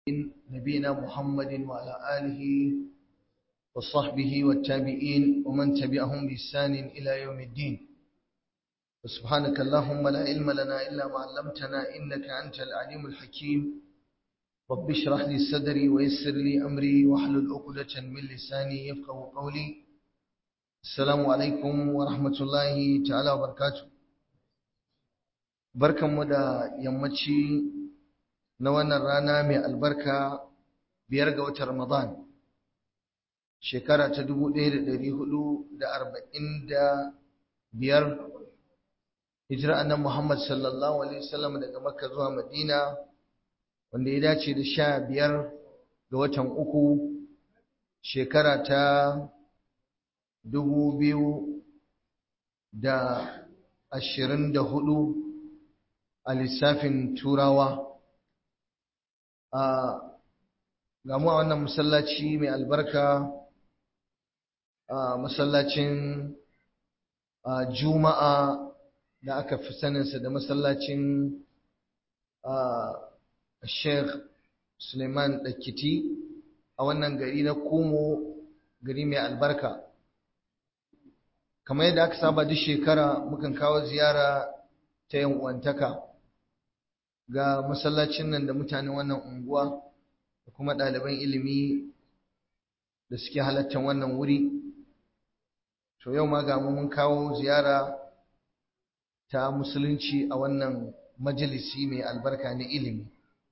نبينا محمد وعلى آله وصحبه والتابعين ومن تبعهم بإحسان إلى يوم الدين وسبحانك اللهم لا علم لنا إلا ما علمتنا إنك أنت العليم الحكيم رب اشرح لي صدري ويسر لي أمري واحلل عقدة من لساني يفقه قولي السلام عليكم ورحمة الله تعالى وبركاته barkanmu da yammaci na wannan rana mai albarka biyar ga watan Ramadan shekara ta dubu ɗaya da ɗari hudu da arba'in da biyar hijira annan Muhammad sallallahu alaihi wasallam daga Makka zuwa Madina wanda ya dace da sha biyar ga watan uku shekara ta dubu biyu da ashirin da hudu a lissafin turawa a gamu a wannan masallaci mai albarka a masallacin juma'a da aka fi saninsa da masallacin sheikh suleiman dakiti a wannan gari na kumo gari mai albarka kamar yadda aka saba duk shekara mukan kawo ziyara ta yan uwantaka ga masallacin nan da mutanen wannan unguwa da kuma ɗaliban ilimi da suke halattar wannan wuri to yau ma ga mun kawo ziyara ta musulunci a wannan majalisi mai albarka na ilimi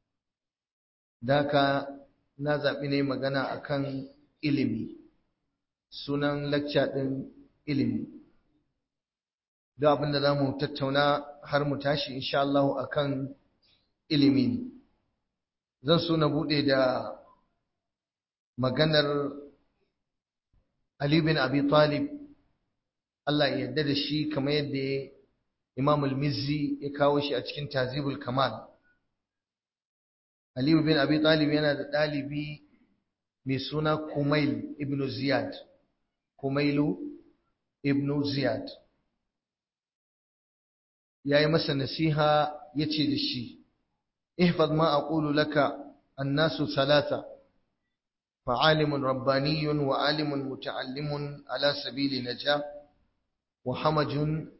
daka na zaɓi ne magana akan ilimi sunan lacca ɗin ilimi da abinda za mu tattauna har mu tashi insha Allah akan ilimi ne zan so na bude da maganar Ali bin Abi Talib Allah ya yarda da shi kamar yadda Imam al-Mizzi ya kawo shi a cikin Tazibul Kamal Ali bin Abi Talib yana da dalibi mai suna Kumail ibn Ziyad Kumailu ibn Ziyad yayi masa nasiha yace da shi احفظ ما أقول لك الناس ثلاثة فعالم رباني وعالم متعلم على سبيل نجاة وحمج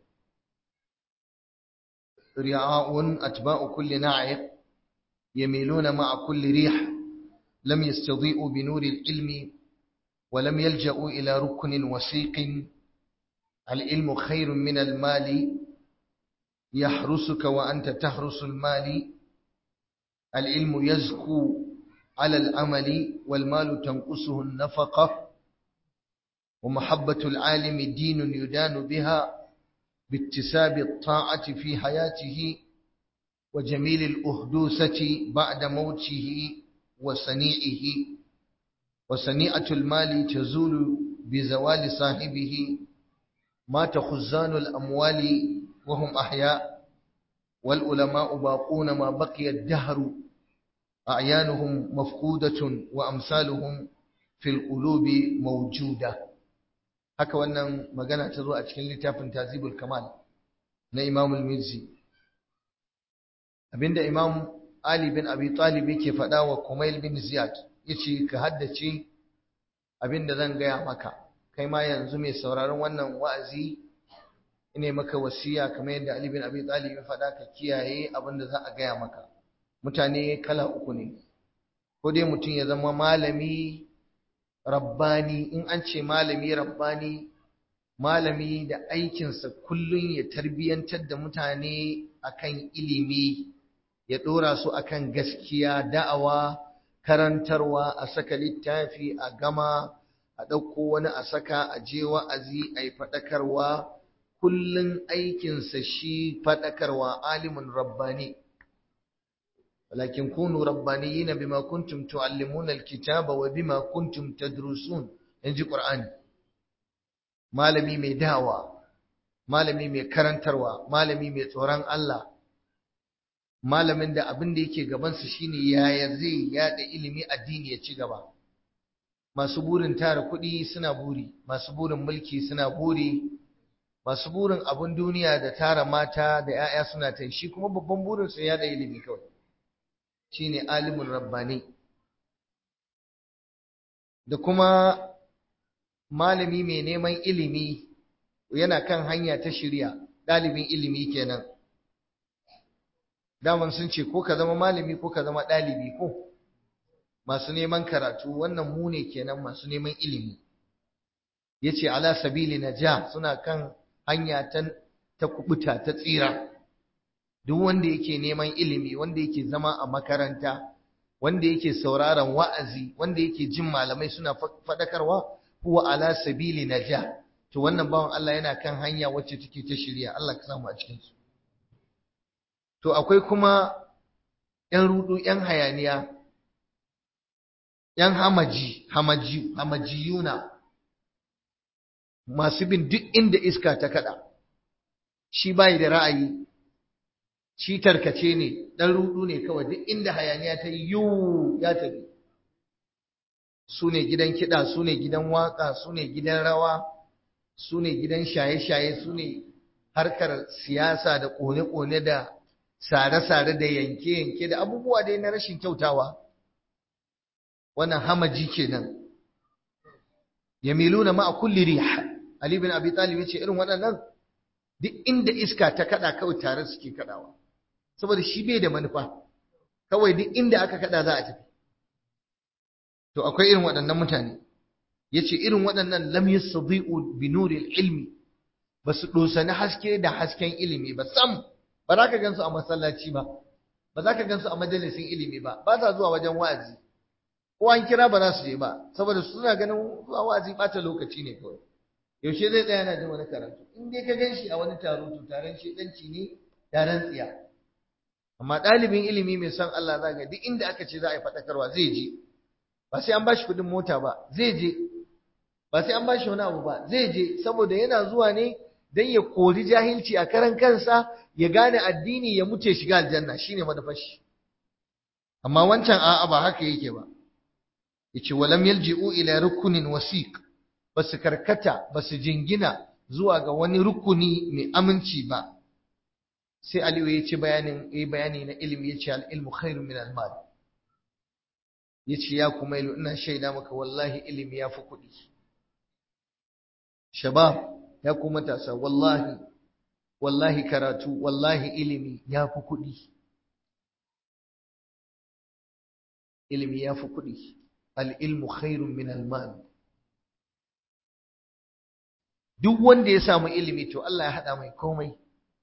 رعاء أتباع كل ناعق يميلون مع كل ريح لم يستضيئوا بنور العلم ولم يلجأوا إلى ركن وسيق العلم خير من المال يحرسك وأنت تحرس المال العلم يزكو على العمل والمال تنقصه النفقة ومحبة العالم دين يدان بها باكتساب الطاعة في حياته وجميل الأهدوثة بعد موته وسنيئه وسنيئة المال تزول بزوال صاحبه مات خزان الأموال وهم أحياء والعلماء باقون ما بقي الدهر أعيانهم مفقودة وأمثالهم في القلوب موجودة haka wannan magana ta zo a cikin littafin Tazibul Kamal na Imam al-Mizzi abinda Imam Ali bin Abi Talib yake faɗa wa Kumail bin Ziyad yace ka haddace abinda zan gaya maka kai ma yanzu mai sauraron wannan wa'azi ine maka wasiya kamar yadda Ali bin Abi Talib ya faɗa ka kiyaye abin da za a gaya maka mutane kala uku ne ko dai mutum ya zama malami rabbani in an ce malami rabbani malami da aikinsa kullum ya tarbiyantar da mutane akan ilimi ya ɗora su akan gaskiya da'awa karantarwa a saka littafi a gama a ɗauko wani a saka a je wa'azi a yi faɗakarwa kullun aikinsa shi faɗakarwa alimin rabbani walakin kunu rabbaniyina bima kuntum tuallimuna alkitaba wa bima kuntum tadrusun inji qur'ani malami mai dawa malami mai karantarwa malami mai tsoron Allah malamin da abin da yake gabansa shine yaya zai yada ilimi addini ya ci gaba masu burin tara kuɗi suna buri masu burin mulki suna buri masu burin abin duniya da tara mata da 'ya'ya suna ta shi kuma babban burinsa ya da ilimi kawai shine alimin rabbani da kuma malami mai neman ilimi yana kan hanya ta shirya ɗalibin ilimi kenan daman sun ce ko ka zama malami ko ka zama ɗalibi ko masu neman karatu wannan mu ne kenan masu neman ilimi ya ce ala sabili na ja suna kan hanya ta kubuta ta tsira duk wanda yake neman ilimi wanda yake zama a makaranta wanda yake sauraron wa'azi wanda yake jin malamai suna faɗakarwa huwa ala sabili na ja to wannan bawan Allah yana kan hanya wacce take ta shirya Allah ka samu a cikin su to akwai kuma ‘yan rudu ‘yan hayaniya ‘yan hamaji hamaji hamajiyuna masu bin duk inda iska ta kada shi bai da ra'ayi shi tarkace ne dan rudu ne kawai duk inda hayaniya ta yi yu ya tafi su ne gidan kiɗa su ne gidan waka su ne gidan rawa su ne gidan shaye-shaye su ne harkar siyasa da ƙone-ƙone da sare-sare da yanke-yanke da abubuwa dai na rashin kyautawa wannan hamaji kenan yamiluna ma'a kulli rih ali bin abi talib yace irin waɗannan duk inda iska ta kada kawai tare suke kadawa saboda shi bai da manufa kawai duk inda aka kada za a tafi to akwai irin waɗannan mutane yace irin waɗannan lam yastadi'u bi nuril ilmi basu dosani haske da hasken ilimi ba sam ba za ka gansu a masallaci ba ba za ka gansu a majalisin ilimi ba ba sa zuwa wajen wa'azi ko an kira ba za su je ba saboda suna ganin zuwa wa'azi ɓata lokaci ne kawai yaushe zai tsaya yana jin wani karatu in dai ka gan shi a wani taro to taron shedanci ne taron tsiya amma ɗalibin ilimi mai son Allah za ga duk inda aka ce za a yi faɗakarwa zai je ba sai an bashi kuɗin mota ba zai je ba sai an bashi wani abu ba zai je saboda yana zuwa ne dan ya kori jahilci a karan kansa ya gane addini ya muce shiga aljanna shine manufar shi amma wancan a'a ba haka yake ba yace walam yalji'u ila rukunin wasiq basu karkata basu jingina zuwa ga wani rukuni mai aminci ba sai Aliyu ya ce bayanin yayi bayani na ilimi yace al ilmu khairun min al mal yace ya kuma ilu ina shaida maka wallahi ilimi yafi kuɗi shabab ya ku matasa wallahi wallahi karatu wallahi ilimi yafi kuɗi ilimi yafi kuɗi al ilmu khairun min al mal duk wanda ya samu ilimi to Allah ya haɗa mai komai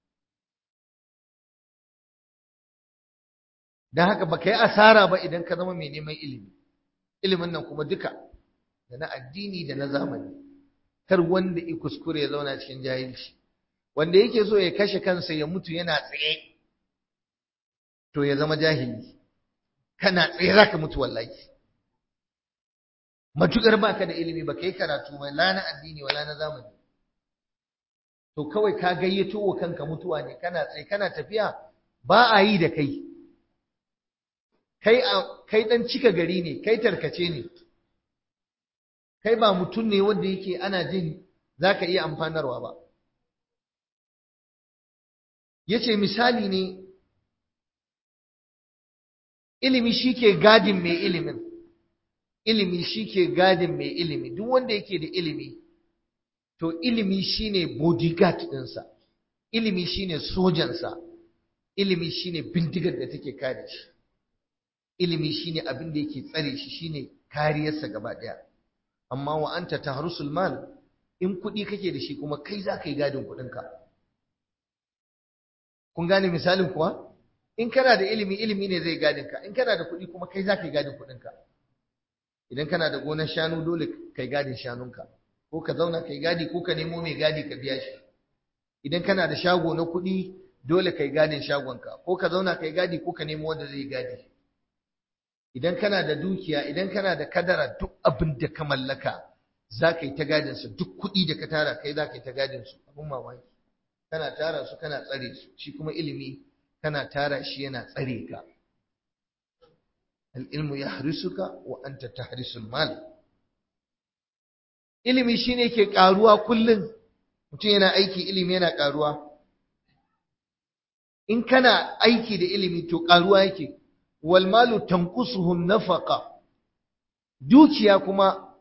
don haka ba ka yi asara ba idan ka zama mai neman ilimi ilimin nan kuma duka da na addini da na zamani kar wanda ya kuskure ya zauna cikin jahilci wanda yake so ya kashe kansa ya mutu yana tsaye to ya zama jahili kana tsaye za ka mutu wallahi matukar baka da ilimi ba ka yi karatu ba la na addini wala na zamani to kawai ka gayyato wa kanka mutuwa ne kana tsaye kana tafiya ba a yi da kai kai kai dan cika gari ne kai tarkace ne kai ba mutum ne wanda yake ana jin zaka iya amfanarwa ba yace misali ne ilimi shike gadin mai ilimin ilimi shike gadin mai ilimi duk wanda yake da ilimi to ilimi shine bodyguard ɗinsa ilimi shine sojansa ilimi shine bindigar da take kare shi ilimi shine abin da yake tsare shi shine kariyarsa gaba ɗaya amma wa anta tahrusul mal in kuɗi kake da shi kuma kai za ka yi gadin kuɗinka kun gane misalin kuwa in kana da ilimi ilimi ne zai gadin ka in kana da kuɗi kuma kai za ka yi gadin kuɗinka idan kana da gonar shanu dole kai gadin shanunka ko ka zauna kai gadi ko ka nemo mai gadi ka biya shi idan kana da shago na kuɗi dole kai gadin shagonka ko ka zauna kai gadi ko ka nemo wanda zai gadi idan kana da dukiya idan kana da kadara duk abin da ka mallaka za ka yi ta gadin su duk kuɗi da ka tara kai za ka yi ta gadin su abin mamaki kana tara su kana tsare su shi kuma ilimi kana tara shi yana tsare ka al-ilmu yahrisuka wa anta tahrisul mal ilimi shine ke karuwa kullun mutum yana aiki ilimi yana karuwa in kana aiki da ilimi to karuwa yake wal malu tanqusuhu nafaqa dukiya kuma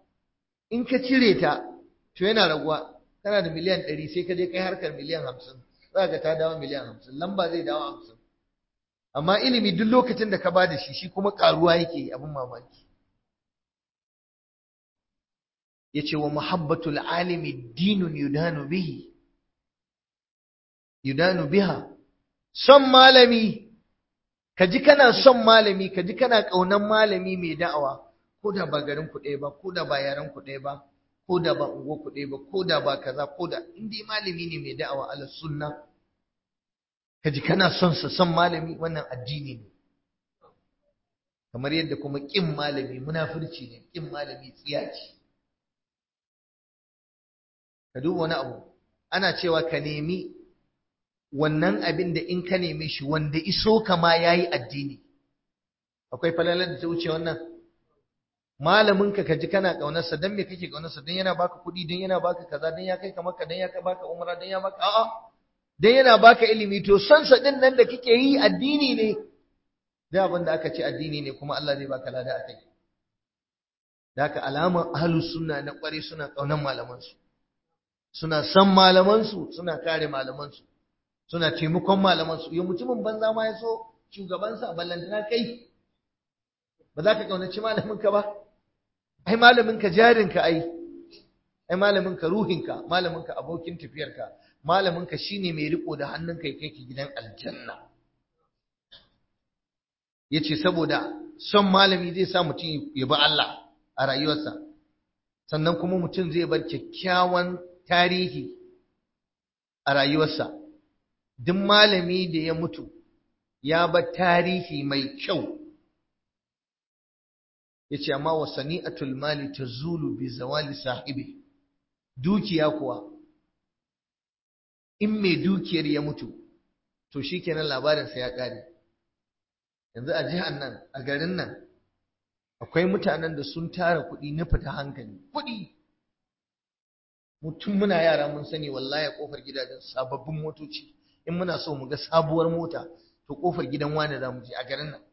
in ka cire ta to yana raguwa kana da miliyan ɗari sai ka je kai harkar miliyan hamsin za ka ta dawo miliyan hamsin lamba zai dawo hamsin amma ilimi duk lokacin da ka ba da shi shi kuma ƙaruwa yake abin mamaki ya ce wa muhabbatul alimi dinun yudanu bihi yudanu biha son malami ka ji kana son malami ka ji kana ƙaunar malami mai da'awa ko da ba garin ku ɗaya ba ko da ba yaren ku ɗaya ba ko da ba ungo ku ɗaya ba ko da ba kaza ko da in dai malami ne mai da'awa ala sunna ka ji kana son sa son malami wannan addini ne kamar yadda kuma ƙin malami munafurci ne ƙin malami tsiya ce ka duba wani abu ana cewa ka nemi wannan abin da in ka neme shi wanda iso kama yayi addini akwai falalar da ta wuce wannan malamin ka kaji kana kaunarsa dan me kake kaunarsa dan yana baka kuɗi dan yana baka kaza dan ya kai ka maka dan ya kai baka umra dan ya baka a'a dan yana baka ilimi to son sa din nan da kike yi addini ne da abin da aka ce addini ne kuma Allah zai baka lada akai da haka alaman ahlus sunna na kware suna kaunar malaman su suna san malaman su suna kare malaman su suna taimakon malaman su ya mutumin banza ma ya so shugabansa ballantana kai ba za ka kaunaci malamin ka ba ai malamin ka jarin ka ai ai malamin ka ruhin ka malamin ka abokin tafiyar ka malamin ka shine mai riko da hannun kai kai ki gidan aljanna yace saboda son malami zai sa mutum ya bi Allah a rayuwarsa sannan kuma mutum zai bar kyakkyawan tarihi a rayuwarsa duk malami da ya mutu ya bar tarihi mai kyau yace amma wa sani'atul mali tazulu bi zawali sahibi dukiya kuwa in mai dukiyar ya mutu to shikenan labarin sa ya kare yanzu a jihar nan a garin nan akwai mutanen da sun tara kuɗi na fita hankali kuɗi mutum muna yara mun sani wallahi a kofar gidajen sababbin motoci in muna so mu ga sabuwar mota to kofar gidan wani za mu je a garin nan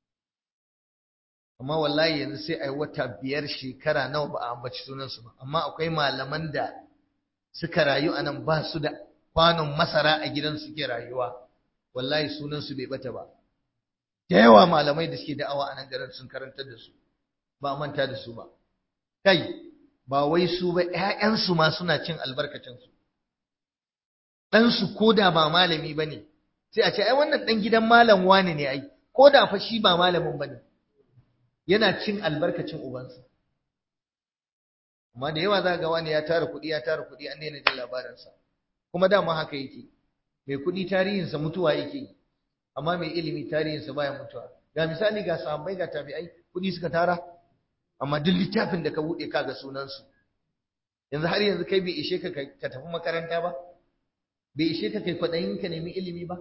amma wallahi yanzu sai ai wata biyar shekara nawa ba a ambaci sunansu ba amma akwai malaman da suka rayu a nan ba su da kwanon masara a gidan suke rayuwa wallahi sunansu bai bata ba da yawa malamai da suke da'awa a nan garin sun karantar da su ba manta da su ba kai ba wai su ba ƴaƴansu ma suna cin albarkacinsu ɗansu ko da ba malami ba ne sai a ce ai wannan ɗan gidan malam wane ne ai ko da fa shi ba malamin ba ne yana cin albarkacin ubansa amma da yawa za ga wani ya tara kuɗi ya tara kuɗi an daina jin labarinsa kuma dama haka yake mai kuɗi tarihinsa mutuwa yake amma mai ilimi tarihinsa baya mutuwa ga misali ga sahabbai ga tabi'ai kuɗi suka tara amma duk littafin da ka buɗe ka ga sunansu yanzu har yanzu kai bai ishe ka ka tafi makaranta ba bai ishe ka kai kwaɗayin ka nemi ilimi ba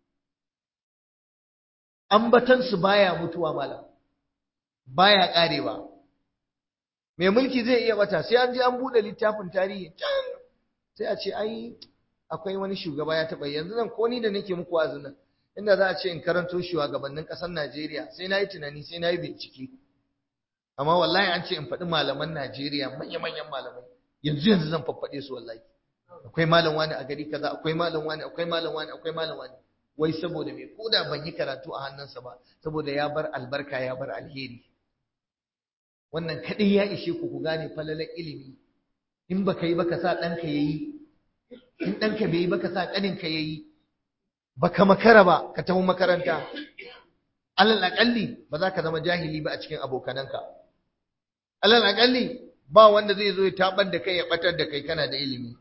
ambatansu baya mutuwa malam baya karewa mai mulki zai iya bata sai an je an bude littafin tarihi can sai a ce ai akwai wani shugaba ya taba yanzu nan ko ni da nake muku wazin nan inda za a ce in karanto shugabannin kasar Najeriya sai na yi tunani sai na yi bincike amma wallahi an ce in faɗi malaman Najeriya manya-manyan malamai yanzu yanzu zan faffaɗe su wallahi akwai malam wani a gari kaza akwai malam wani akwai malam wani akwai malam wani wai saboda me koda ban yi karatu a hannunsa ba saboda ya bar albarka ya bar alheri wannan kaɗai ya ishe ku ku gane falalar ilimi in baka yi baka sa ɗanka ya yi in ɗanka bai yi baka sa ƙaninka ya yi baka makara ba ka tafi makaranta alal aƙalli ba za ka zama jahili ba a cikin abokananka alal aƙalli ba wanda zai zo ya tabar da kai ya ɓatar da kai kana da ilimi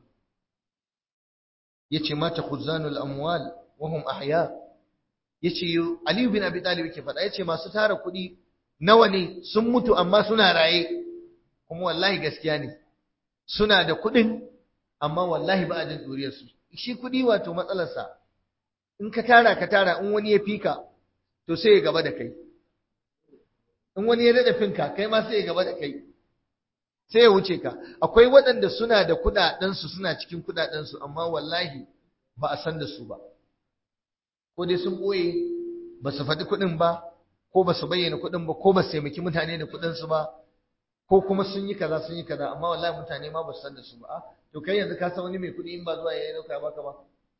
yace mata khuzanul amwal wa hum ahya yace Ali bin Abi Talib ke faɗa yace masu tara kuɗi nawa ne sun mutu amma suna raye kuma wallahi gaskiya ne suna da kuɗin amma wallahi ba a jin ɗuriyarsu shi kuɗi wato matsalarsa in ka tara ka tara in wani ya fika to sai ya gaba da kai in wani ya daɗa finka kai ma sai ya gaba da kai sai ya wuce ka akwai waɗanda suna da kuɗaɗensu suna cikin kuɗaɗensu amma wallahi ba a san da su ba ko dai sun ɓoye ba su faɗi kuɗin ba ko ba su bayyana kuɗin ba ko ba su taimaki mutane da kuɗinsu ba ko kuma sun yi kaza sun yi kaza amma wallahi mutane ma ba su san da su ba to kai yanzu ka san wani mai kuɗi in ba zuwa yayi dauka baka ba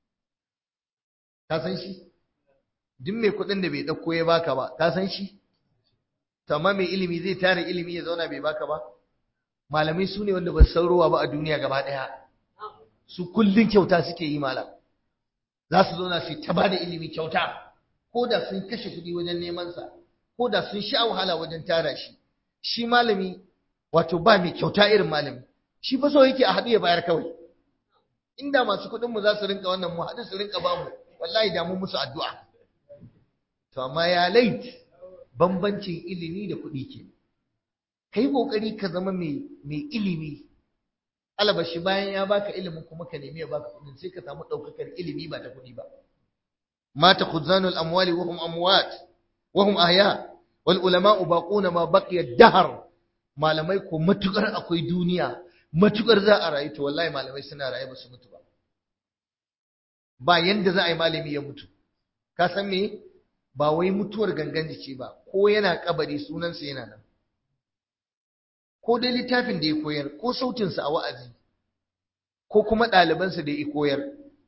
ka san shi duk mai kuɗin da bai dauko ya baka ba ka san shi to amma mai ilimi zai tare ilimi ya zauna bai baka ba malamai su ne wanda ba su san ruwa ba a duniya gaba ɗaya su kullun kyauta suke yi malam za su zauna su ta bada ilimi kyauta ko da sun kashe kuɗi wajen neman sa ko da sun sha wahala wajen tara shi shi malami wato ba mai kyauta irin malami shi fa so yake a haɗu ya bayar kawai inda masu kuɗin mu za su rinka wannan mu haɗu su rinka bamu wallahi da mu musu addu'a to amma ya lait bambancin ilimi da kuɗi ke kai kokari ka zama mai mai ilimi alabashi bayan ya baka ilimin kuma ka nemi ya baka kuɗin sai ka samu ɗaukakar ilimi ba ta kuɗi ba mata khuzanul amwali wa hum amwat wa hum ahya wal ulama'u baquna ma baqiya dahar malamai ko matukar akwai duniya matukar za a rayu to wallahi malamai suna raye ba su mutu ba ba yanda za a yi malami ya mutu ka san me ba wai mutuwar gangan jiki ba ko yana kabari sunansa yana nan ko dai littafin da ya koyar ko sautinsa a wa'azi ko kuma ɗalibansa da ya koyar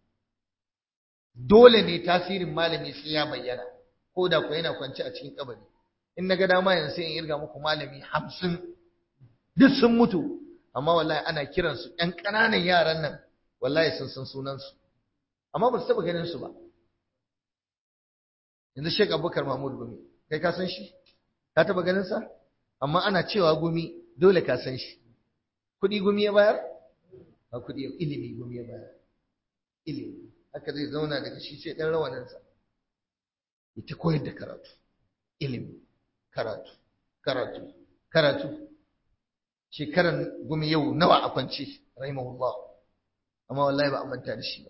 dole ne tasirin malami sai ya bayyana ko da ko yana kwance a cikin kabari in na ga dama yanzu sai in irga muku malami hamsin duk sun mutu amma wallahi ana kiransu ƴan ƙananan yaran nan wallahi sun san sunansu amma ba su taɓa ganin su ba yanzu Sheikh Abubakar Mahmud Gumi kai ka san shi ka taɓa ganin sa amma ana cewa Gumi dole ka san shi kuɗi Gumi ya bayar ba kuɗi ilimi Gumi ya bayar ilimi haka zai zauna daga shi sai ɗan rawaninsa ita koyar da karatu ilimi karatu karatu karatu shekaran gumi yau nawa a kwance rahimahullah amma wallahi ba a manta da shi ba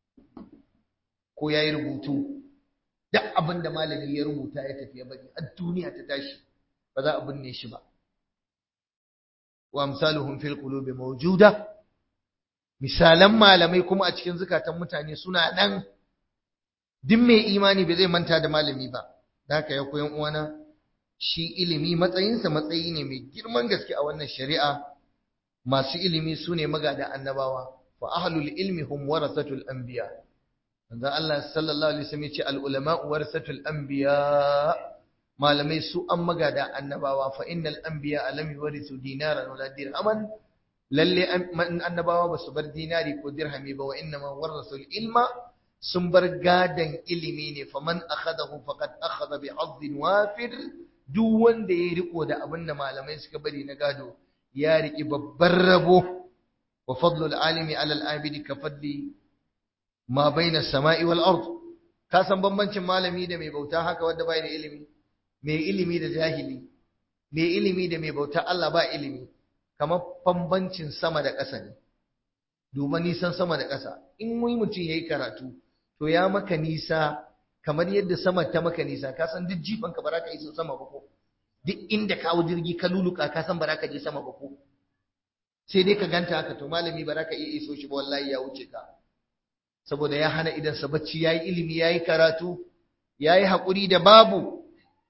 ko ya yi rubutu duk abin da malami ya rubuta ya tafi ya bari a duniya ta tashi ba za a binne shi ba wa amsaluhum fil qulubi mawjuda misalan malamai kuma a cikin zukatan mutane suna nan duk mai imani ba zai manta da malami ba da haka ya koyan uwana shi ilimi matsayinsa matsayi ne mai girman gaske a wannan shari'a masu ilimi su ne magada annabawa fa ahlul ilmi hum warasatul anbiya manzo Allah sallallahu alaihi wasallam yace al ulama warasatul anbiya malamai su an magada annabawa fa innal anbiya lam yuwarisu dinaran wala dirhaman lalle annabawa ba su bar dinari ko dirhami ba wa innama warasul ilma sun bar gadan ilimi ne faman akhadahu faqad akhadha bi hazzin wafir duk wanda ya riko da abin da malamai suka bari na gado ya riki babban rabo wa fadlul alimi ala al-abidi ka fadli ma baina samai wal ard ka san bambancin malami da mai bauta haka wanda bai da ilimi mai ilimi da jahili mai ilimi da mai bauta Allah ba ilimi kamar bambancin sama da ƙasa ne duba nisan sama da ƙasa in wani mutum yayi karatu to ya maka nisa kamar yadda sama ta maka nisa ka san duk jifan ka baraka iso sama ba ko duk inda ka hawo jirgi ka luluka ka san baraka je sama ba ko sai dai ka ganta haka to malami baraka iya iso shi ba wallahi ya wuce ka saboda ya hana idan sa bacci yayi ilimi yayi karatu yayi hakuri da babu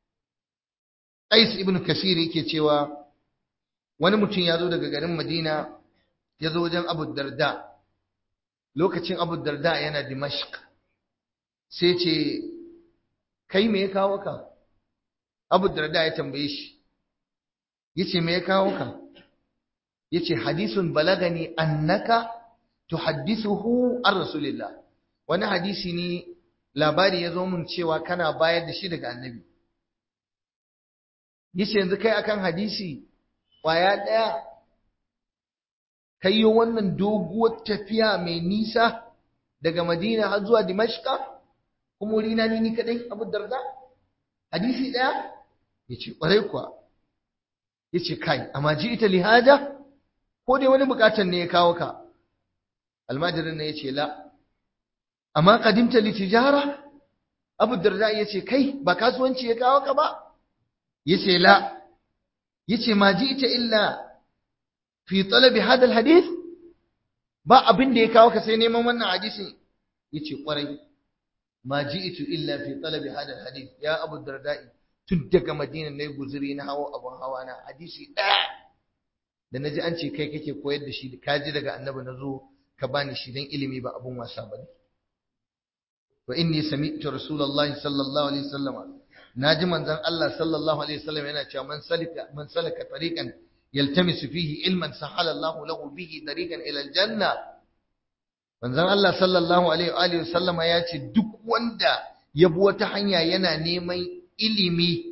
Qais ibn Kasir yake cewa wani mutum ya zo daga garin Madina ya zo wajen Abu Darda lokacin Abu Darda yana Dimashq sai ce kai me ya kawo ka abu darda ya tambaye shi yace me ya kawo ka yace hadisun balagani annaka tuhaddithuhu an rasulillah wani hadisi ne labari ya zo mun cewa kana bayar da shi daga annabi yace yanzu kai akan hadisi kwaya daya kai wannan doguwar tafiya mai nisa daga madina har zuwa dimashqa kuma wurina ni ni kadai abu darda hadisi daya yace kwarai kuwa yace kai amma ji ita lihaja ko dai wani bukatan ne ya kawo ka almajirin ne yace la amma qadimta li tijara abu darda yace kai ba kasuwanci ya kawo ka ba yace la yace ma ji ita illa fi talabi hada alhadith ba abin da ya kawo ka sai neman wannan hadisin yace kwarai ma ji'tu illa fi talabi hada alhadith ya abu darda'i tun daga madina ne guzuri na hawo abun hawa na hadisi daya da naji an ce kai kake koyar da shi ka ji daga annabi na zo ka bani shi dan ilimi ba abun wasa bane wa inni sami'tu rasulullahi sallallahu alaihi wasallam naji manzon Allah sallallahu alaihi wasallam yana cewa man salika man salaka tariqan yaltamisu fihi ilman sahala Allahu lahu bihi tariqan ila aljanna manzon Allah sallallahu alaihi wa alihi wasallama ya ce duk wanda ya bi wata hanya yana neman ilimi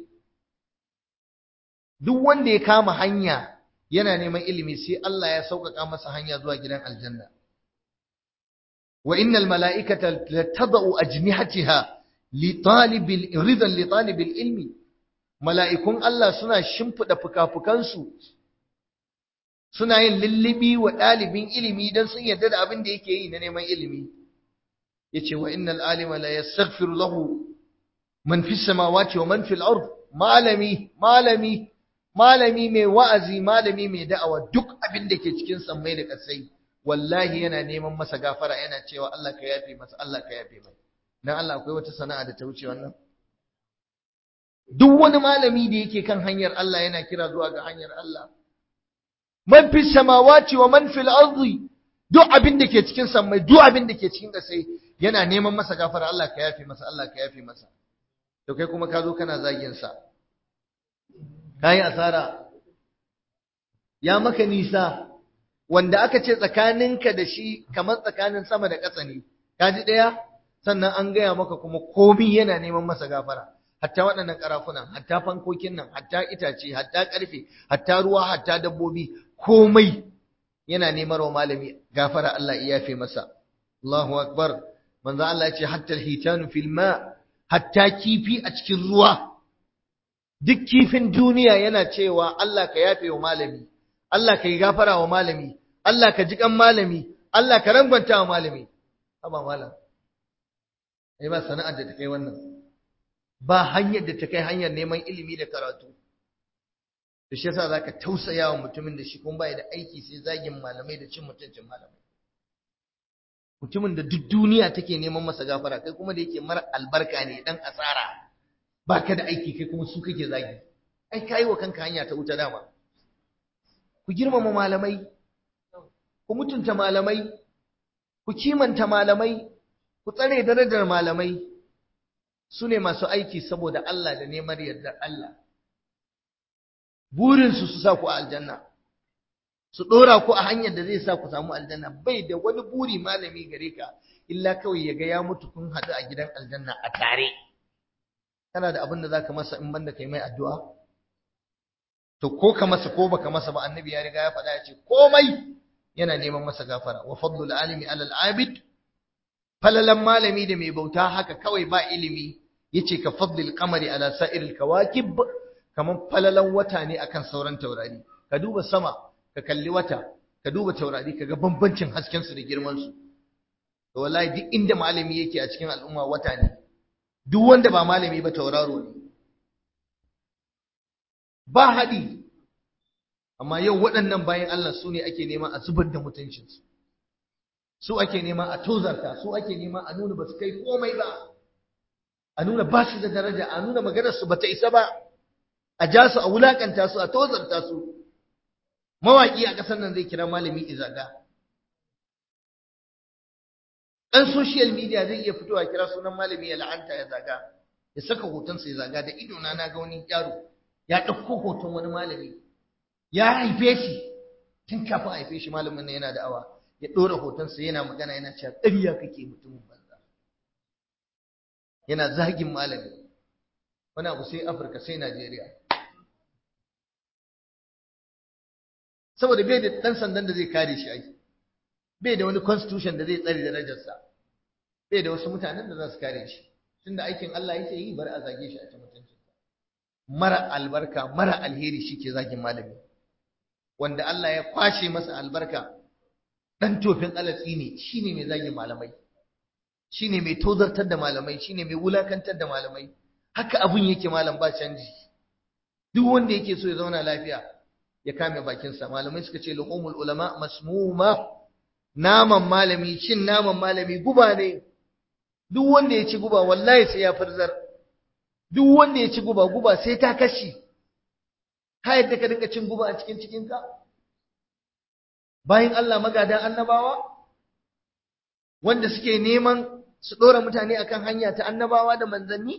duk wanda ya kama hanya yana neman ilimi sai Allah ya sauƙaƙa masa hanya zuwa gidan aljanna wa innal mala'ikata latadau ajnihatiha li talibil ridan li talibil ilmi mala'ikun Allah suna shimfida fukafukansu suna yin lullubi wa ɗalibin ilimi don sun yarda da abin da yake yi na neman ilimi yace wa innal alima la yastaghfiru lahu man fis samawati wa man fil ard malami malami malami mai wa'azi malami mai da'awa duk abin da ke cikin sammai da kasai wallahi yana neman masa gafara yana cewa Allah ka yafe masa Allah ka yafe mai dan Allah akwai wata sana'a da ta wuce wannan duk wani malami da yake kan hanyar Allah yana kira zuwa ga hanyar Allah man fi samawati wa man fil ardi duk abin da ke cikin sammai duk abin da ke cikin kasai yana neman masa gafara Allah ka yafe masa Allah ka yafe masa to kai kuma ka zo kana zagin sa kai asara ya maka nisa wanda aka ce tsakaninka da shi kamar tsakanin sama da ƙasa ne ka ji ɗaya sannan an gaya maka kuma komi yana neman masa gafara hatta waɗannan ƙarafunan hatta fankokin nan hatta itace hatta ƙarfe hatta ruwa hatta dabbobi komai yana neman wa malami gafara Allah ya yafe masa Allahu akbar manzo Allah ya ce hatta alhitanu fil ma hatta kifi a cikin ruwa duk kifin duniya yana cewa Allah ka yafe wa malami Allah ka yi gafara wa malami Allah ka ji kan malami Allah ka rangwanta wa malami haba malam ai ba sana'ar da ta kai wannan ba hanyar da ta kai hanyar neman ilimi da karatu da shi yasa zaka tausaya wa mutumin da shi kuma bai da aiki sai zagin malamai da cin mutuncin malamai mutumin da duk duniya take neman masa gafara kai kuma da yake mara albarka ne dan asara baka da aiki kai kuma su kake zagi ai kai wa kanka hanya ta wuta dama ku girmama malamai ku mutunta malamai ku kimanta malamai ku tsare darajar malamai su ne masu aiki saboda Allah da neman yardar Allah burinsu su sa ku a aljanna su ɗora ku a hanyar da zai sa ku samu aljanna bai da wani buri malami gare ka illa kawai ya ga ya mutu kun haɗu a gidan aljanna a tare kana da abin da za ka masa in banda kai mai addu'a to ko ka masa ko baka masa ba annabi ya riga ya faɗa ya ce komai yana neman masa gafara wa fadlul alimi alal abid falalan malami da mai bauta haka kawai ba ilimi yace ka fadlil qamari ala sa'iril kawakib kaman falalan wata ne akan sauran taurari ka duba sama ka kalli wata ka duba taurari ka ga bambancin hasken su da girman su to wallahi duk inda malami yake a cikin al'umma wata ne duk wanda ba malami ba tauraro ne ba haɗi amma yau waɗannan bayan Allah su ne ake nema a zubar da mutuncinsu su ake nema a tozarta su ake nema a nuna ba su kai komai ba a nuna ba su da daraja a nuna maganarsu ba ta isa ba a ja su a wulakanta su a tozarta su mawaƙi a ƙasar nan zai kira malami izaga ɗan social media zai iya fitowa kira sunan malami ya la'anta ya zaga ya saka hotonsa ya zaga da idona na ga wani yaro ya ɗauko hoton wani malami ya haife shi tun kafin a haife shi malamin nan yana da awa ya ɗora hotonsa yana magana yana cewa ƙarya kake mutumin banza yana zagin malami wani abu sai afirka sai najeriya saboda bai da ɗan sandan da zai kare shi aiki bai da wani constitution da zai tsare darajarsa bai da wasu mutanen da za su kare shi tunda aikin Allah yake yi bar a zage shi a ci mutuncinsa mara albarka mara alheri shi ke zagin malami wanda Allah ya kwashe masa albarka dan tofin alatsi ne shine mai zagin malamai shine mai tozartar da malamai shine mai wulakantar da malamai haka abun yake malam ba canji duk wanda yake so ya zauna lafiya ya kame bakinsa malamai suka ce luhumul ulama masmuma naman malami cin naman malami guba ne duk wanda ya ci guba wallahi sai ya farzar duk wanda ya ci guba guba sai ta kashi ka yadda ka dinga cin guba a cikin cikinka bayan Allah magadan annabawa wanda suke neman su ɗora mutane akan hanya ta annabawa da manzanni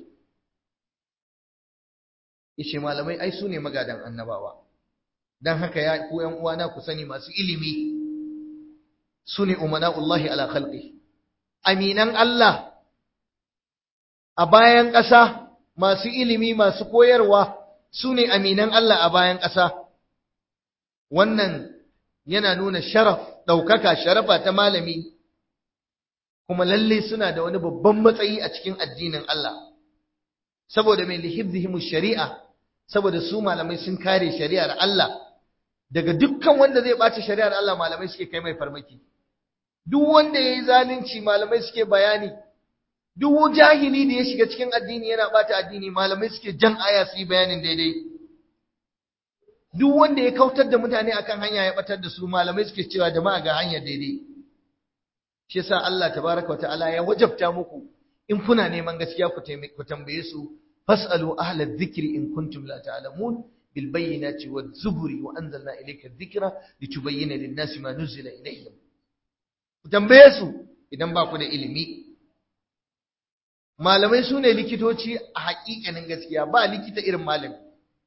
yace malamai ai su ne magadan annabawa dan haka ya ku ƴan uwana ku sani masu ilimi su ne umana'ullahi ala khalqi aminan Allah a bayan ƙasa masu ilimi masu koyarwa su ne aminan Allah a bayan ƙasa wannan yana nuna sharaf ɗaukaka sharafa ta malami kuma lalle suna da wani babban matsayi a cikin addinin Allah saboda mai lihibzihim shari'a saboda su malamai sun kare shari'ar Allah daga dukkan wanda zai ɓaci shari'ar Allah malamai suke kai mai farmaki duk wanda yayi zalunci malamai suke bayani duk jahili da ya shiga cikin addini yana ɓata addini malamai suke jan aya su yi bayanin daidai duk wanda ya kautar da mutane akan hanya ya batar da su malamai suke cewa jama'a ga hanyar daidai shi yasa Allah tabaraka wa ta'ala ya wajabta muku in kuna neman gaskiya ku tambaye su fasalu ahla dhikri in kuntum la ta'lamun bil bayyinati waz zuburi wa anzalna ilayka dhikra litubayyana lin-nasi ma nuzila ilayhim ku tambaye su idan ba ku da ilimi malamai su ne likitoci a haƙiƙanin gaskiya ba likita irin malami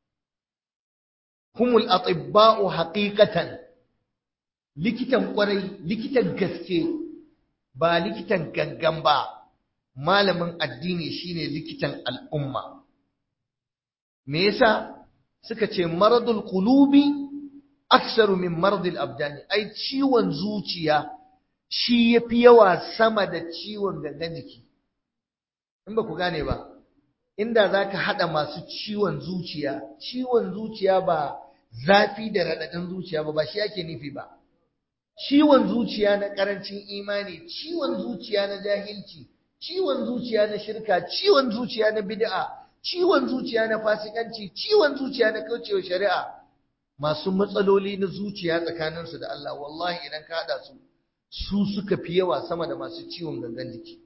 humul atibba'u haqiqatan likitan kwarai likitan gaske ba likitan gangan ba malamin addini shine likitan al'umma me yasa suka ce maradul qulubi aksaru min maradil abdani ai ciwon zuciya shi yafi yawa sama da ciwon gangan jiki in ba ku gane ba inda zaka hada masu ciwon zuciya ciwon zuciya ba zafi da radadin zuciya ba ba shi yake nufi ba ciwon zuciya na karancin imani ciwon zuciya na jahilci ciwon zuciya na shirka ciwon zuciya na bid'a ciwon zuciya na fasikanci ciwon zuciya na kaucewa shari'a masu matsaloli na zuciya tsakaninsu da Allah wallahi idan ka hada su su suka fi yawa sama da masu ciwon gangan jiki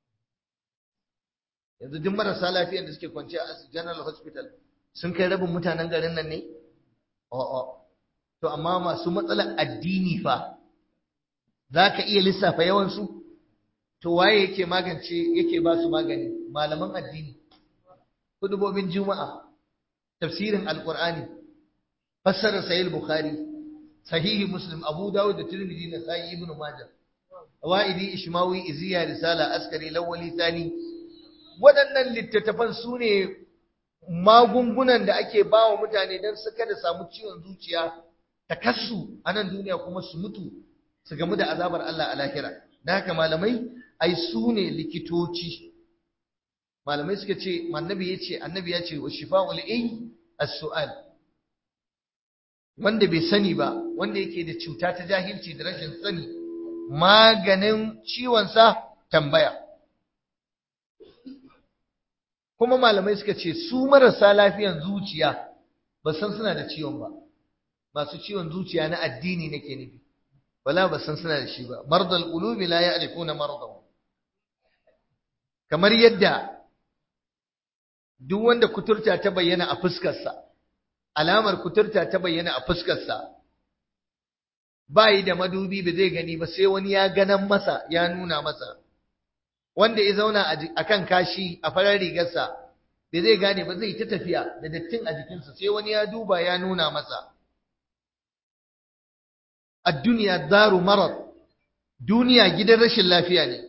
yanzu duk marasa lafiyar da suke kwance a general hospital sun kai rabin mutanen garin nan ne a'a to amma masu matsalar addini fa za ka iya lissafa yawansu to waye yake magance yake ba su magani malaman addini hudubobin juma'a tafsirin alqur'ani fassarar sahih bukhari sahihi muslim abu dawud da tirmidhi da sahih ibn majah waidi ishmawi iziya risala askari lawali thani waɗannan littattafan su ne magungunan da ake ba wa mutane don su kada samu ciwon zuciya takassu a nan duniya kuma su mutu su gamu da azabar Allah a lahira da haka malamai ai su ne likitoci malamai suka ce annabi ya ce annabi ya ce wa shifa'ul ay as-su'al wanda bai sani ba wanda yake da cuta ta jahilci da rashin sani maganin ciwon sa tambaya kuma malamai suka ce su marasa lafiyan zuciya ba san suna da ciwon ba masu ciwon zuciya na addini nake nufi wala ba san suna da shi ba mardal qulubi la ya'rifuna mardahu kamar yadda duk wanda kuturta ta bayyana a fuskarsa alamar kuturta ta bayyana a fuskarsa bai da madubi ba zai gani ba sai wani ya ganan masa ya nuna masa wanda ya zauna a kan kashi a farar rigarsa bai zai gane ba zai ta tafiya da dattin a jikinsa sai wani ya duba ya nuna masa a duniya daru marar duniya gidan rashin lafiya ne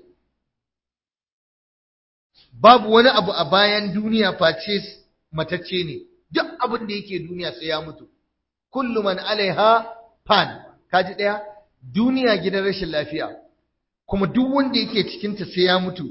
babu wani abu a bayan duniya face matacce ne duk abin da yake duniya sai ya mutu kullu man alaiha fan kaji daya duniya gidan rashin lafiya kuma duk wanda yake cikinta sai ya mutu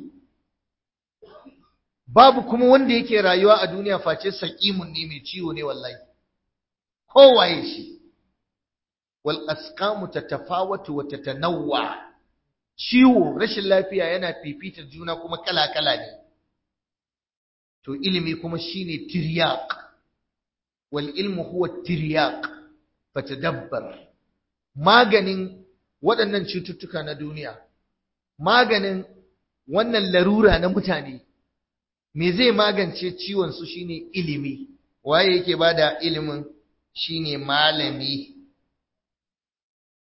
babu kuma wanda yake rayuwa a duniya face saqimun ne mai ciwo ne wallahi kowaye shi wal asqamu tatafawatu wa tatanawwa ciwo rashin lafiya yana fifitar juna kuma kala kala ne to ilimi kuma shine tiryaq wal ilmu huwa tiryaq fatadabbar maganin waɗannan cututtuka na duniya maganin wannan larura na mutane me zai magance ciwon su shine ilimi waye yake bada ilimin shine malami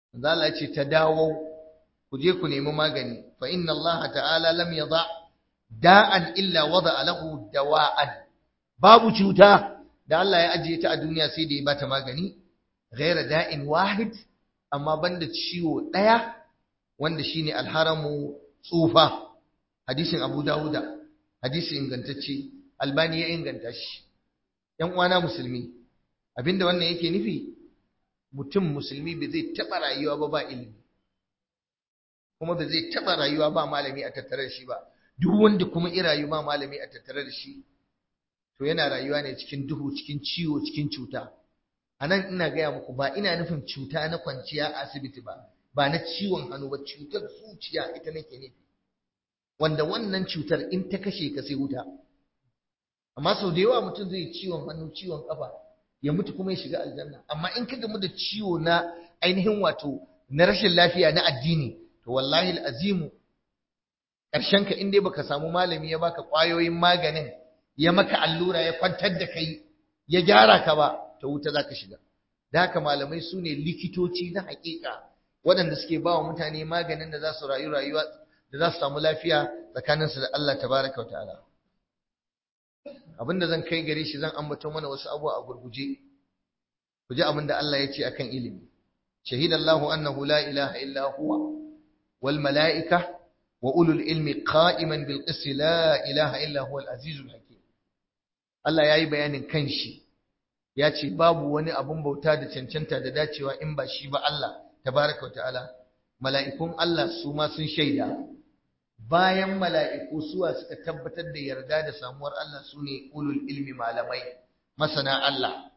Allah ce ta dawo ku je ku nemi magani fa inna Allah ta'ala lam yada da'an illa wada lahu dawa'an babu cuta da Allah ya ajiye ta a duniya sai da ya bata magani ghaira da'in wahid amma banda ciwo daya wanda shine alharamu tsufa hadisin Abu Dawuda hadisi ingantacce Albani ya inganta shi ‘yan uwana musulmi abinda wannan yake nufi mutum musulmi ba zai taɓa rayuwa ba ba ilimi kuma ba zai taɓa rayuwa ba malami a tattare da shi ba duk wanda kuma i rayu ba malami a tattare da shi to yana rayuwa ne cikin duhu cikin ciwo cikin cuta a nan ina gaya muku ba ina nufin cuta na kwanciya a asibiti ba ba na ciwon hannu ba cutar zuciya ita nake nufi wanda wannan cutar in ta kashe ka sai wuta amma sau da yawa mutum zai ciwon hannu ciwon kafa ya mutu kuma ya shiga aljanna amma in ka gamu da ciwo na ainihin wato na rashin lafiya na addini to wallahi azimu ƙarshen ka in dai baka samu malami ya baka ƙwayoyin maganin ya maka allura ya kwantar da kai ya gyara ka ba to wuta zaka shiga da haka malamai su ne likitoci na haƙiƙa waɗanda suke ba wa mutane maganin da za su rayu rayuwa da za su samu lafiya tsakaninsu da Allah tabaraka wa ta'ala abinda zan kai gare shi zan ambato mana wasu abubuwa a gurguje ku ji abinda Allah ya ce akan ilimi shahidallahu annahu la ilaha illa huwa wal mala'ika wa ulul ilmi qa'iman bil qist la ilaha illa huwa al azizul hakim Allah yayi bayanin kanshi ya ce babu wani abun bauta da cancanta da dacewa in ba shi ba Allah tabaraka wa ta'ala mala'ikun Allah su ma sun shaida bayan mala'iku suwa suka tabbatar da yarda da samuwar Allah su ne ulul ilmi malamai masana Allah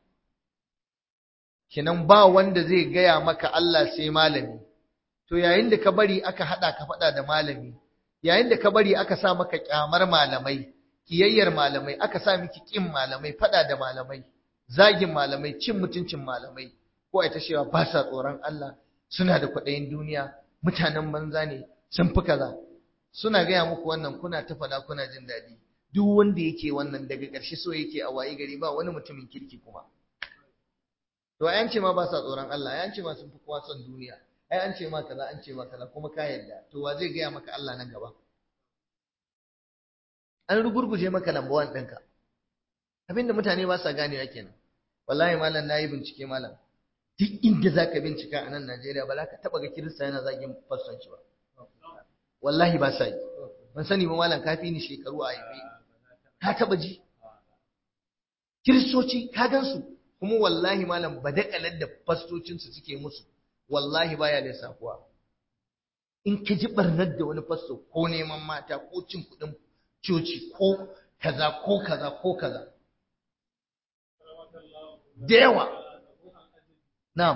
kinan ba wanda zai gaya maka Allah sai malami to yayin da ka bari aka hada ka fada da malami yayin da ka bari aka sa maka kyamar malamai kiyayyar malamai aka sa miki kin malamai fada da malamai zagin malamai cin mutuncin malamai ko ai ta cewa ba sa tsoron Allah suna da kwaɗayin duniya mutanen banza ne sun fi kaza suna gaya muku wannan kuna ta faɗa kuna jin daɗi duk wanda yake wannan daga ƙarshe so yake a waye gari ba wani mutumin kirki kuma to ai an ce ma ba sa tsoron Allah ai an ce ma sun fi kowa son duniya ai an ce ma kaza an ce ma kaza kuma ka yarda to wa zai gaya maka Allah nan gaba an rugurguje maka number one ɗinka abinda mutane ba sa ganewa kenan wallahi malam nayi bincike malam duk inda zaka bincika a nan Najeriya ba za ka taba ga kirista yana zagin fassanci ba wallahi ba sa yi ban sani ba malam kafi ni shekaru a yabe ka taba ji kiristoci ka gansu kuma wallahi malam badakalar da fastocinsu suke musu wallahi baya lissafuwa in ka ji barnar da wani fasto ko neman mata ko cin kuɗin coci ko kaza ko kaza ko kaza da yawa na'am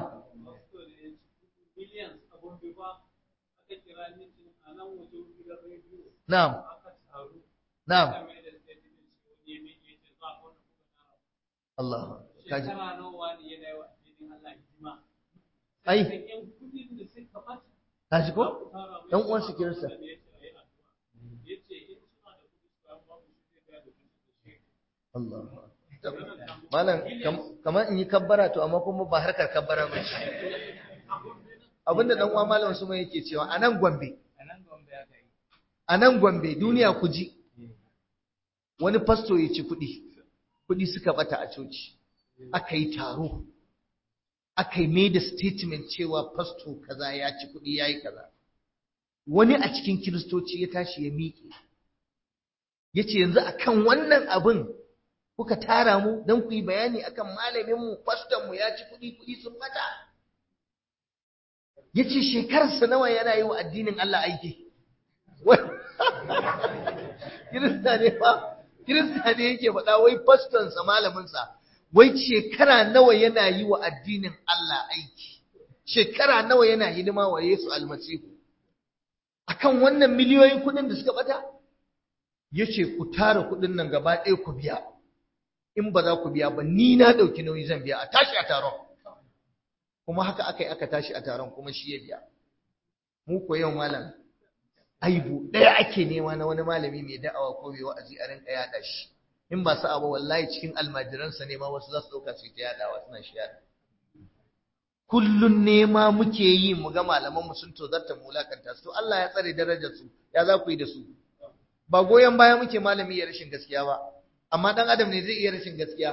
na'am na'am Allah kaji ai kaji ko dan uwan su kirista Allah malam kamar in yi kabbara to amma kuma ba harkar kabbara ba abinda dan uwa malam su mai yake cewa anan Gombe a nan Gombe duniya ku ji wani fasto ya ci kuɗi kuɗi suka bata a coci aka yi taro aka yi made statement cewa fasto kaza ya ci kuɗi ya yi kaza wani a cikin kiristoci ya tashi ya miƙe ya ce yanzu akan wannan abin kuka tara mu don ku yi bayani akan malaminmu fastonmu ya ci kuɗi kuɗi sun bata ya ce shekararsa nawa yana yi wa addinin Allah aiki kirista ne fa kirista ne yake faɗa wai fastonsa malaminsa wai shekara nawa yana yi wa addinin Allah aiki shekara nawa yana hidima wa Yesu almasihu akan wannan miliyoyin kuɗin da suka bata yace ku tara kuɗin nan gaba ɗaya ku biya in ba za ku biya ba ni na ɗauki nauyi zan biya a tashi a taron kuma haka aka yi aka tashi a taron kuma shi ya biya mu ko yau malam aibu ɗaya ake nema na wani malami mai da'awa ko mai wa'azi a rinka yaɗa shi in ba sa'a ba wallahi cikin almajiransa ne ma wasu za su ɗauka su yi ta yaɗawa suna shi yaɗa kullun nema muke yi mu ga malaman mu sun tozarta mu lakanta su Allah ya tsare darajar su ya za ku yi da su ba goyon baya muke malami ya rashin gaskiya ba amma dan adam ne zai iya rashin gaskiya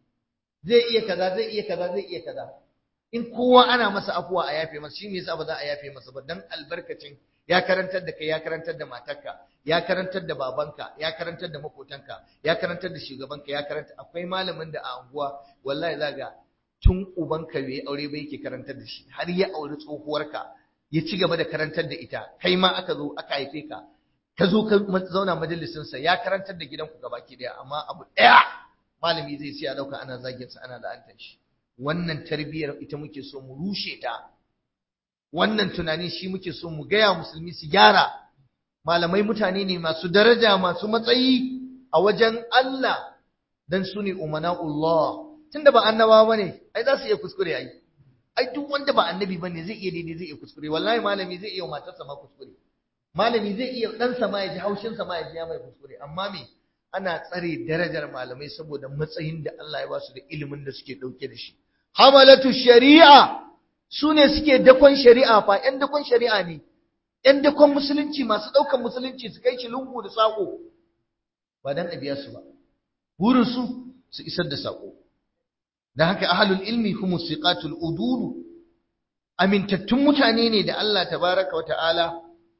zai iya kaza zai iya kaza zai iya kaza in kowa ana masa afuwa a yafe masa shi me yasa ba za a yafe masa ba dan albarkacin ya karantar da kai ya karantar da matarka ya karantar da babanka ya karantar da makotanka ya karantar da shugabanka ya karanta akwai malamin da a anguwa wallahi zaga tun ubanka bai aure ba yake karantar da shi har ya auri tsohuwarka ya ci gaba da karantar da ita kai ma aka zo aka haife ka ka zo ka zauna majalisinsa ya karantar da gidanku gabaki daya amma abu daya malami zai siya dauka ana zagin sa ana la'antar shi wannan tarbiyyar ita muke so mu rushe ta wannan tunanin shi muke so mu gaya musulmi su gyara malamai mutane ne masu daraja masu matsayi a wajen Allah dan su ne umana'ullah tunda ba annabawa bane ai za su iya kuskure ai ai duk wanda ba annabi bane zai iya daidai zai iya kuskure wallahi malami zai iya matarsa ma kuskure malami zai iya ɗansa ma ya ji haushinsa ma ya ji ya mai kuskure amma me ana tsare darajar malamai saboda matsayin da Allah ya ba su da ilimin da suke ɗauke da shi hamalatu shari'a su ne suke dakon shari'a fa ƴan dakon shari'a ne ƴan dakon musulunci masu ɗaukan musulunci su kai shi lungu da saƙo ba dan a biya su ba burin su su isar da saƙo dan haka ahlul ilmi humus siqatul udulu amintattun mutane ne da Allah tabaraka wa ta'ala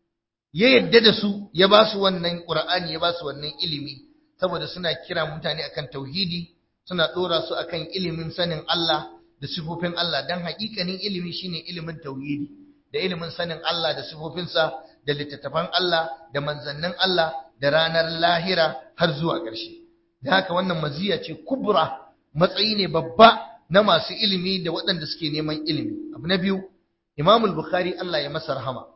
ya yadda da su ya ba su wannan Qur'ani ya ba su wannan ilimi saboda suna kira mutane akan tauhidi suna dora su akan ilimin sanin Allah da sifofin Allah dan haƙiƙanin ilimi shine ilimin tauhidi da ilimin sanin Allah da sifofinsa da littattafan Allah da manzannin Allah da ranar lahira har zuwa ƙarshe da haka wannan maziya ce kubra matsayi ne babba na masu ilimi da waɗanda suke neman ilimi abu na biyu Imamul Bukhari Allah ya masa rahama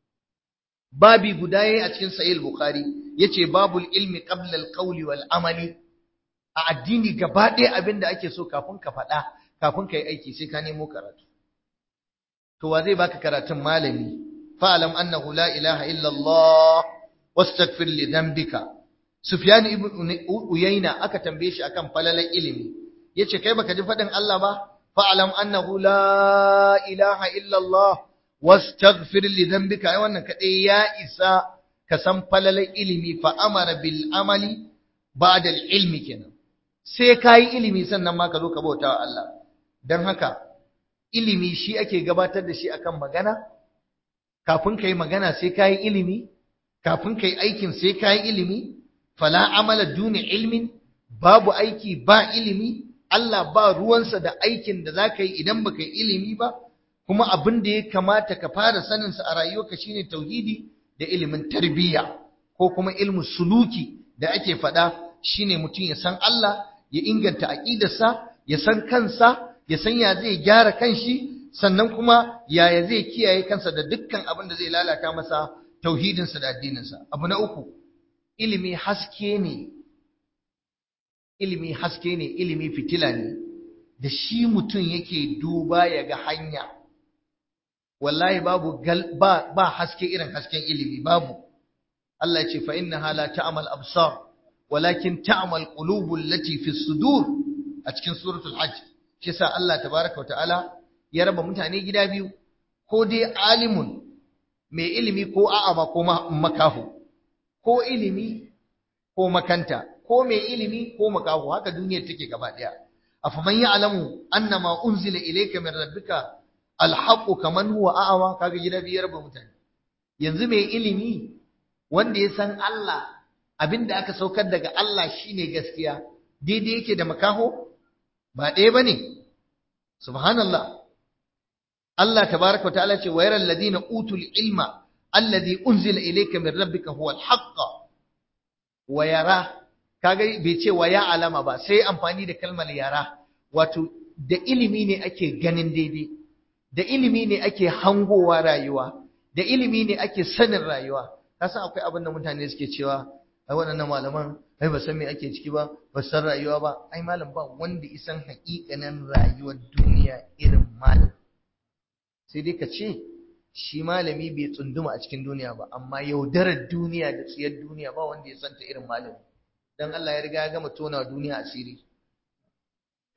babi guda yayi a cikin sahih bukhari yace babul ilmi qabla al-qawli wal amali a addini gaba ɗaya abinda ake so kafin ka faɗa kafin ka yi aiki sai ka nemo karatu to wa zai baka karatun malami fa'alam annahu la ilaha illa Allah wastaghfir li dhanbika sufyan ibn uyayna aka tambaye shi akan falalan ilimi yace kai baka ji faɗin Allah ba fa'alam annahu la ilaha illa Allah wastaghfir li dhanbika ai wannan kadai ya isa ka san falalan ilimi fa amara bil amali ba'da al ilmi kenan sai kai ilimi sannan ma ka zo ka bauta wa Allah dan haka ilimi shi ake gabatar da shi akan magana kafin kai magana sai kai ilimi kafin kai aikin sai kai ilimi fala amala duni ilmin babu aiki ba ilimi Allah ba ruwansa da aikin da za ka yi idan baka yi ilimi ba kuma abin da ya kamata ka fara saninsa a rayuwarka shine tauhidi da ilimin tarbiyya ko kuma ilmu suluki da ake faɗa shine mutum ya san Allah ya inganta aƙidarsa ya san kansa ya san ya zai gyara kanshi sannan kuma yaya zai kiyaye kansa da dukkan abin da zai lalata masa tauhidinsa da addininsa abu na uku ilimi haske ne ilimi haske ne ilimi fitila ne da shi mutum yake duba ya ga hanya wallahi babu ba, ba haske irin hasken ilimi babu Allah ya ce fa innaha la ta'mal absar walakin ta'mal qulubul lati fi sudur a cikin suratul hajj shi yasa Allah tabaaraka wa ta'ala ya raba mutane gida biyu ko dai alimun mai ilimi ko a'ama ko makahu ko ilimi ko makanta ko mai ilimi ko makahu haka duniyar take gaba daya afaman ya'lamu annama unzila ilayka min rabbika alhaqqu kaman huwa a'ama kaga gida biyar ba mutane yanzu mai ilimi wanda ya san Allah abinda aka saukar daga Allah shine gaskiya daidai yake da makaho ba ɗaya bane subhanallah Allah tabaaraka wa ta'ala ce wa yaral ladina utul ilma alladhi unzila ilayka min rabbika huwa alhaqq wa yara kaga bai ce wa ya alama ba sai amfani da kalmar yara wato da ilimi ne ake ganin daidai da ilimi ne ake hangowa rayuwa da ilimi ne ake sanin rayuwa kasan akwai abin da mutane suke cewa ai waɗannan malaman ai ba san me ake ciki ba ba san rayuwa ba ai malam ba wanda isan haƙiƙanin rayuwar duniya irin malam sai dai ka ce shi malami bai tsunduma a cikin duniya ba amma yaudarar duniya da tsiyar duniya ba wanda ya santa irin malami dan Allah ya riga ya gama tona duniya asiri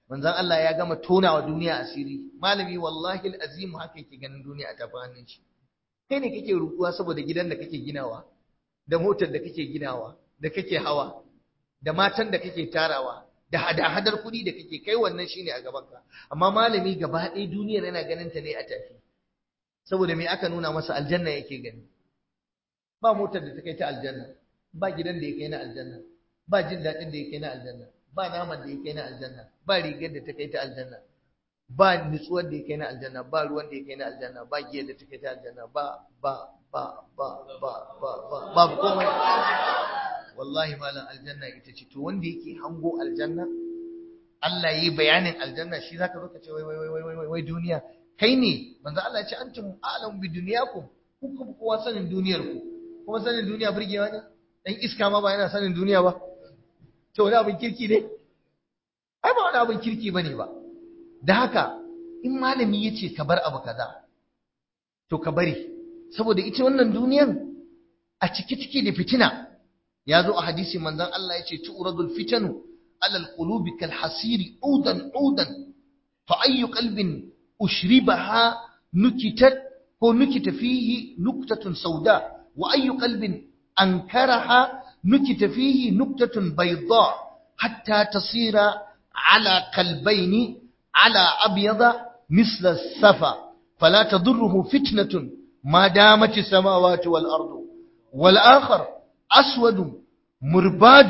manzon Allah ya gama tona wa duniya asiri malami wallahi alazim haka yake ganin duniya ta hannun shi kai ne kake rukuwa saboda gidan da kake ginawa da motar da kake ginawa da kake hawa da matan da kake tarawa da hada-hadar kuɗi da kake kai wannan shine a gabanka amma malami gaba ɗaya duniyar yana ganin ta ne a tafi saboda me aka nuna masa aljanna yake gani ba motar da ta kai ta aljanna ba gidan da ya kai na aljanna ba jin daɗin da ya kai na aljanna ba naman da ya kai na aljanna ba rigar da ta kai ta aljanna ba nutsuwar da ya kai na aljanna ba ruwan da ya kai na aljanna ba giyar da ta kai ta aljanna ba ba ba ba ba ba ba babu komai wallahi malam aljanna ita ce to wanda yake hango aljanna Allah yi bayanin aljanna shi zaka zo ka ce wai wai wai wai wai wai duniya kai ne manzo Allah ya ce antum a'lam bi dunyakum ku kuma kowa sanin duniyar ku kuma sanin duniya burgewa ne dan iska ma ba yana sanin duniya ba to wani abin kirki ne ai ba wani abin kirki bane ba da haka in malami yace ka bar abu kaza to ka bari saboda ita wannan duniyan a ciki ciki da fitina ya zo a hadisi manzon Allah yace tu'radul fitanu ala alqulubi kal hasiri udan udan fa ayyu qalbin ushribaha nukitat ko nukita fihi nuktatun sauda wa ayyu qalbin ankaraha nukita fihi nuktatun bayda hatta tasira ala qalbaini ala abyada misla safa fala tadurruhu fitnatun ما دامت السماوات والأرض والآخر أسود مرباد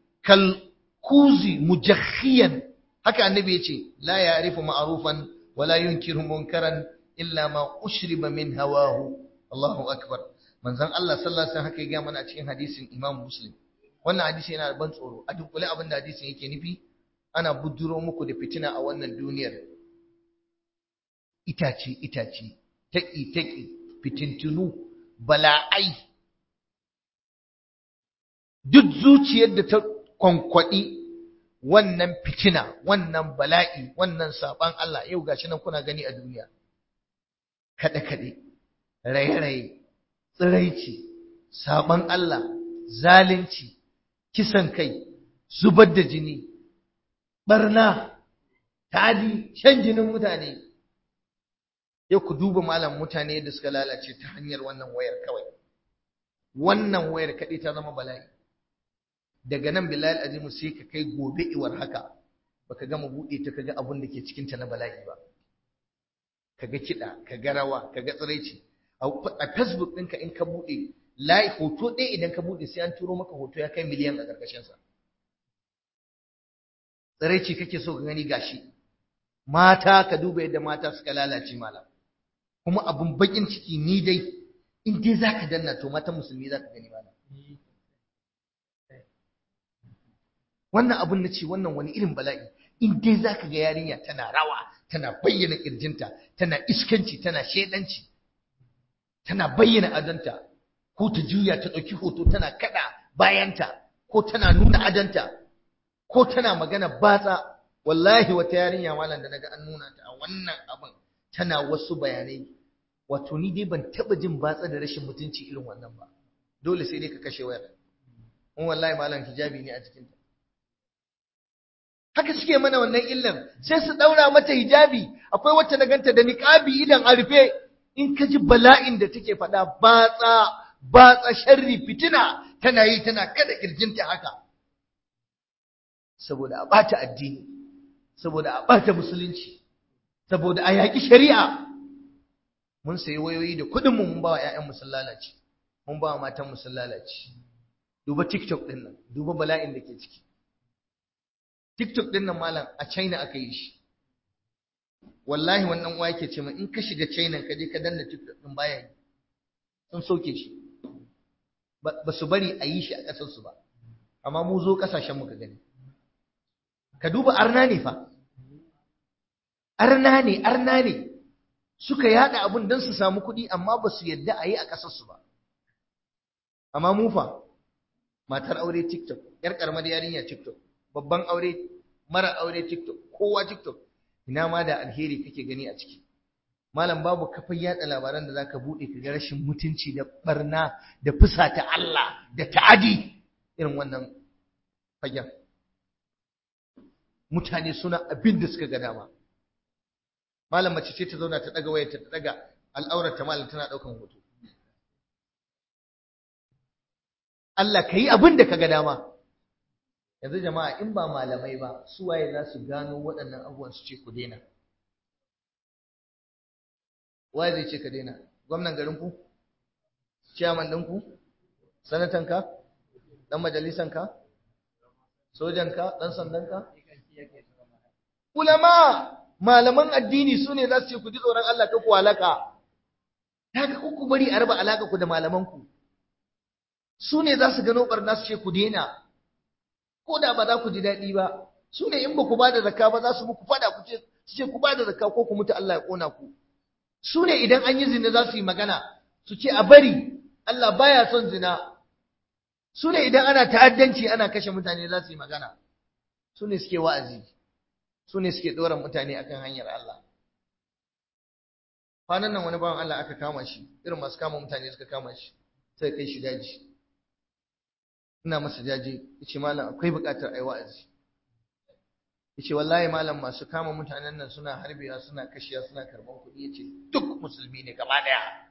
كالكوز مجخيا هكا النبي يقول لا يعرف معروفا ولا ينكر منكرا إلا ما أشرب من هواه الله أكبر من زن الله صلى الله عليه وسلم هكا من أتشين حديث إمام مسلم wannan hadisi yana da ban tsoro a dunkule abin da hadisin yake nufi ana buduro muku da fitina a wannan duniyar itace itace taƙi taƙi fitintunu bala'ai duk zuciyar da ta kwankwaɗi wannan fitina wannan bala'i wannan saban Allah yau gashi nan kuna gani a duniya kaɗe-kaɗe raye-raye tsiraici saban Allah zalunci kisan kai zubar da jini barna tadi shan jinin mutane yau ku duba malam mutane da suka lalace ta hanyar wannan wayar kawai wannan wayar kaɗai ta zama bala'i daga nan bilal azimu sai ka kai gobe iwar haka baka gama buɗe ta kaga abun da ke cikin ta na bala'i ba kaga kiɗa kaga rawa kaga tsiraici a facebook ɗinka in ka buɗe layi hoto ɗaya idan ka buɗe sai an turo maka hoto ya kai miliyan a ƙarƙashinsa tsiraici kake so ka gani gashi mata ka duba yadda mata suka lalace malam kuma abun bakin ciki ni dai in dai zaka danna to matan musulmi zaka gani malam wannan abun na ce wannan wani irin bala'i in dai zaka ga yarinya tana rawa tana bayyana kirjinta tana iskanci tana shedanci tana bayyana adanta ko ta juya ta ɗauki hoto tana kada bayanta ko tana nuna adanta ko tana magana batsa wallahi wata yarinya malam da naga an nuna ta a wannan abin tana wasu bayanai wato ni dai ban taba jin batsa da rashin mutunci irin wannan ba dole sai dai ka kashe wayar mun wallahi malam hijabi ne a cikin ta haka suke mana wannan illan sai su daura mata hijabi akwai wacce na ganta da niqabi idan a rufe in ka ji bala'in da take faɗa batsa batsa sharri fitina tana yi tana kada kirjinta haka saboda a bata addini saboda a ɓata musulunci saboda a yaƙi shari'a mun sayi wayoyi da kuɗin mu mun ba wa ƴaƴan mu lalace mun ba wa matan mu lalace duba tiktok ɗin nan duba bala'in da ke ciki tiktok ɗin nan malam a china aka yi shi wallahi wannan uwa yake ce min in ka shiga china ka je ka danna tiktok ɗin baya yi sun soke shi ba su bari a yi shi a ƙasarsu ba amma mu zo ƙasashen mu ka gani ka duba arna ne fa arna ne arna ne suka yada abun don su samu kuɗi amma ba su yadda a yi a ƙasarsu ba amma mu fa matar aure tiktok yar karamar yarinya tiktok babban aure mara aure tiktok kowa tiktok ina ma da alheri kake gani a ciki malam babu kafin yada labaran da zaka bude ka ga rashin mutunci da barna da fusata Allah da ta'adi irin wannan fagen mutane suna abin da suka ga dama malam mace ce ta zauna ta daga wayar ta daga al'aurar ta malam tana daukan hoto Allah ka yi abin da ka ga dama yanzu jama'a in ba malamai ba su waye za su gano waɗannan abubuwan su ce ku daina waye zai ce ka daina gwamnan garinku ciyaman ɗinku sanatanka ɗan majalisanka sojanka ɗan sandanka ulama malaman addini su ne za su ce ku ji tsoron Allah ka ku halaka haka ku bari a raba alaka ku da malamanku su ne za su gano barna su ce ku daina ko da ba za ku ji daɗi ba su ne in ba ku ba da zakka ba za su muku fada ku ce su ce ku ba da zakka ko ku mutu Allah ya kona ku su ne idan an yi zina za su yi magana su ce a bari Allah baya son zina su ne idan ana ta'addanci ana kashe mutane za su yi magana su ne suke wa'azi su ne suke ɗora mutane akan hanyar Allah kwanan nan wani bawan Allah aka kama shi irin masu kama mutane suka kama shi sai kai shi daji ina masa jaje yace malam akwai buƙatar ai wa'azi yace wallahi malam masu kama mutanen nan suna harbewa suna kashiya suna karban kuɗi yace duk musulmi ne gaba daya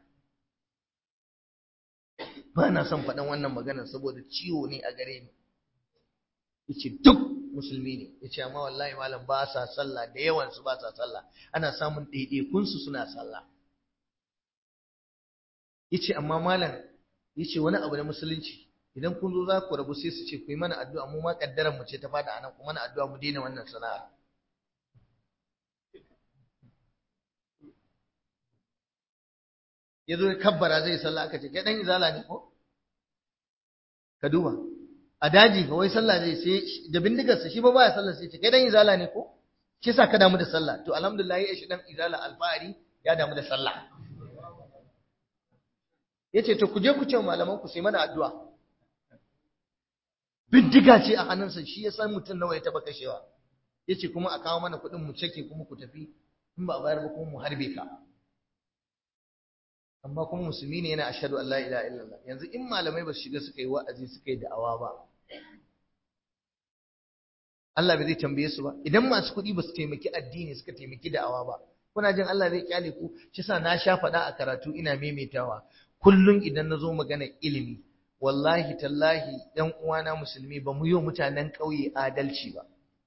ba na son faɗan wannan maganar saboda ciwo ne a gare ni yace duk musulmi ne yace amma wallahi malam ba sa sallah da yawan su ba sa sallah ana samun ɗaiɗaikun su suna sallah yace amma malam yace wani abu na musulunci idan kun zo za ku rabu sai su ce ku yi mana addu'a mu ma kaddaran mu ce ta fada anan ku mana addu'a mu daina wannan sana'a ya zo ya kabbara zai sallah aka ce kai dan izala ne ko ka duba a daji ga wai sallah zai sai da bindigar sa shi ba baya sallah sai ce kai dan izala ne ko shi yasa ka damu da sallah to alhamdulillah ya shi dan izala alfahari ya damu da sallah yace to ku je ku ce malaman ku sai mana addu'a bindiga ce a hannunsa shi ya san mutum nawa ya taba kashewa yace kuma a kawo mana kuɗin mu cake kuma ku tafi in ba a bayar ba kuma mu harbe ka amma kuma musulmi ne yana ashhadu an la ilaha illallah yanzu in malamai ba su shiga suka yi wa'azi suka yi da'awa ba Allah bai zai tambaye su ba idan masu kuɗi ba su taimaki addini suka taimaki da'awa ba kuna jin Allah zai kyale ku shi sa na sha faɗa a karatu ina maimaitawa kullum idan na zo magana ilimi wallahi tallahi ɗan uwana musulmi ba mu yi mutanen ƙauye adalci ba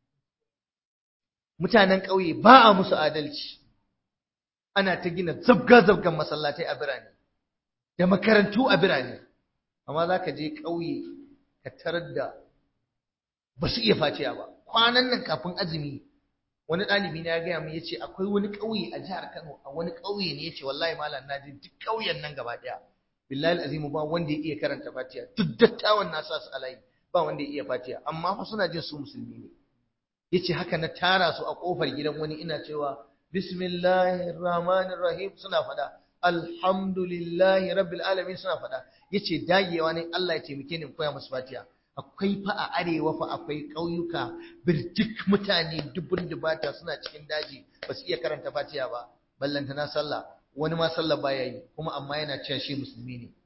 mutanen ƙauye ba a musu adalci ana ta gina zabga-zabgan masallatai a birane da makarantu a birane amma za ka je ƙauye ka tarar da ba su iya faciya ba kwanan nan kafin azumi wani ɗalibi na ya gaya min ya ce akwai wani ƙauye a jihar kano a wani ƙauye ne ya ce wallahi malam na je duk ƙauyen nan gaba ɗaya billahi azimu ba wanda ya iya karanta fatiha duk dattawan na sa su alayi ba wanda ya iya fatiha amma fa suna jin su musulmi ne yace haka na tara su a kofar gidan wani ina cewa bismillahir rahmanir rahim suna fada alhamdulillahi rabbil alamin suna fada yace dagewa ne Allah ya taimake ni koya musu fatiha akwai fa a arewa fa akwai ƙauyuka birjik mutane dubun dubata suna cikin daji ba su iya karanta fatiha ba ballantana sallah wani ma sallah baya yi kuma amma yana cewa shi musulmi ne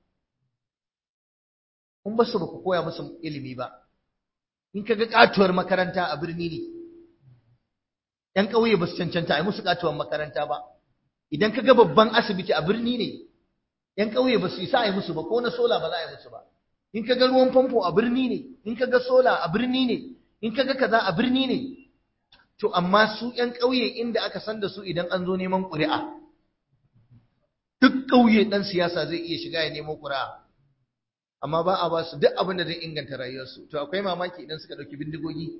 kun ba su ba ku koya musu ilimi ba in ka ga katuwar makaranta a birni ne ‘yan ƙauye ba su cancanta a yi musu katuwar makaranta ba idan ka ga babban asibiti a birni ne ‘yan ƙauye ba su isa a yi musu ba ko na sola ba za a yi musu ba in ka ga ruwan famfo a birni ne in ka ga sola a birni ne in ka ga kaza a birni ne to amma su ‘yan ƙauye inda aka san da su idan an zo neman ƙuri'a duk ƙauye ɗan siyasa zai iya shiga ya nemo ƙuri'a amma ba a ba su duk abin da zai inganta rayuwarsu to akwai mamaki idan suka ɗauki bindigogi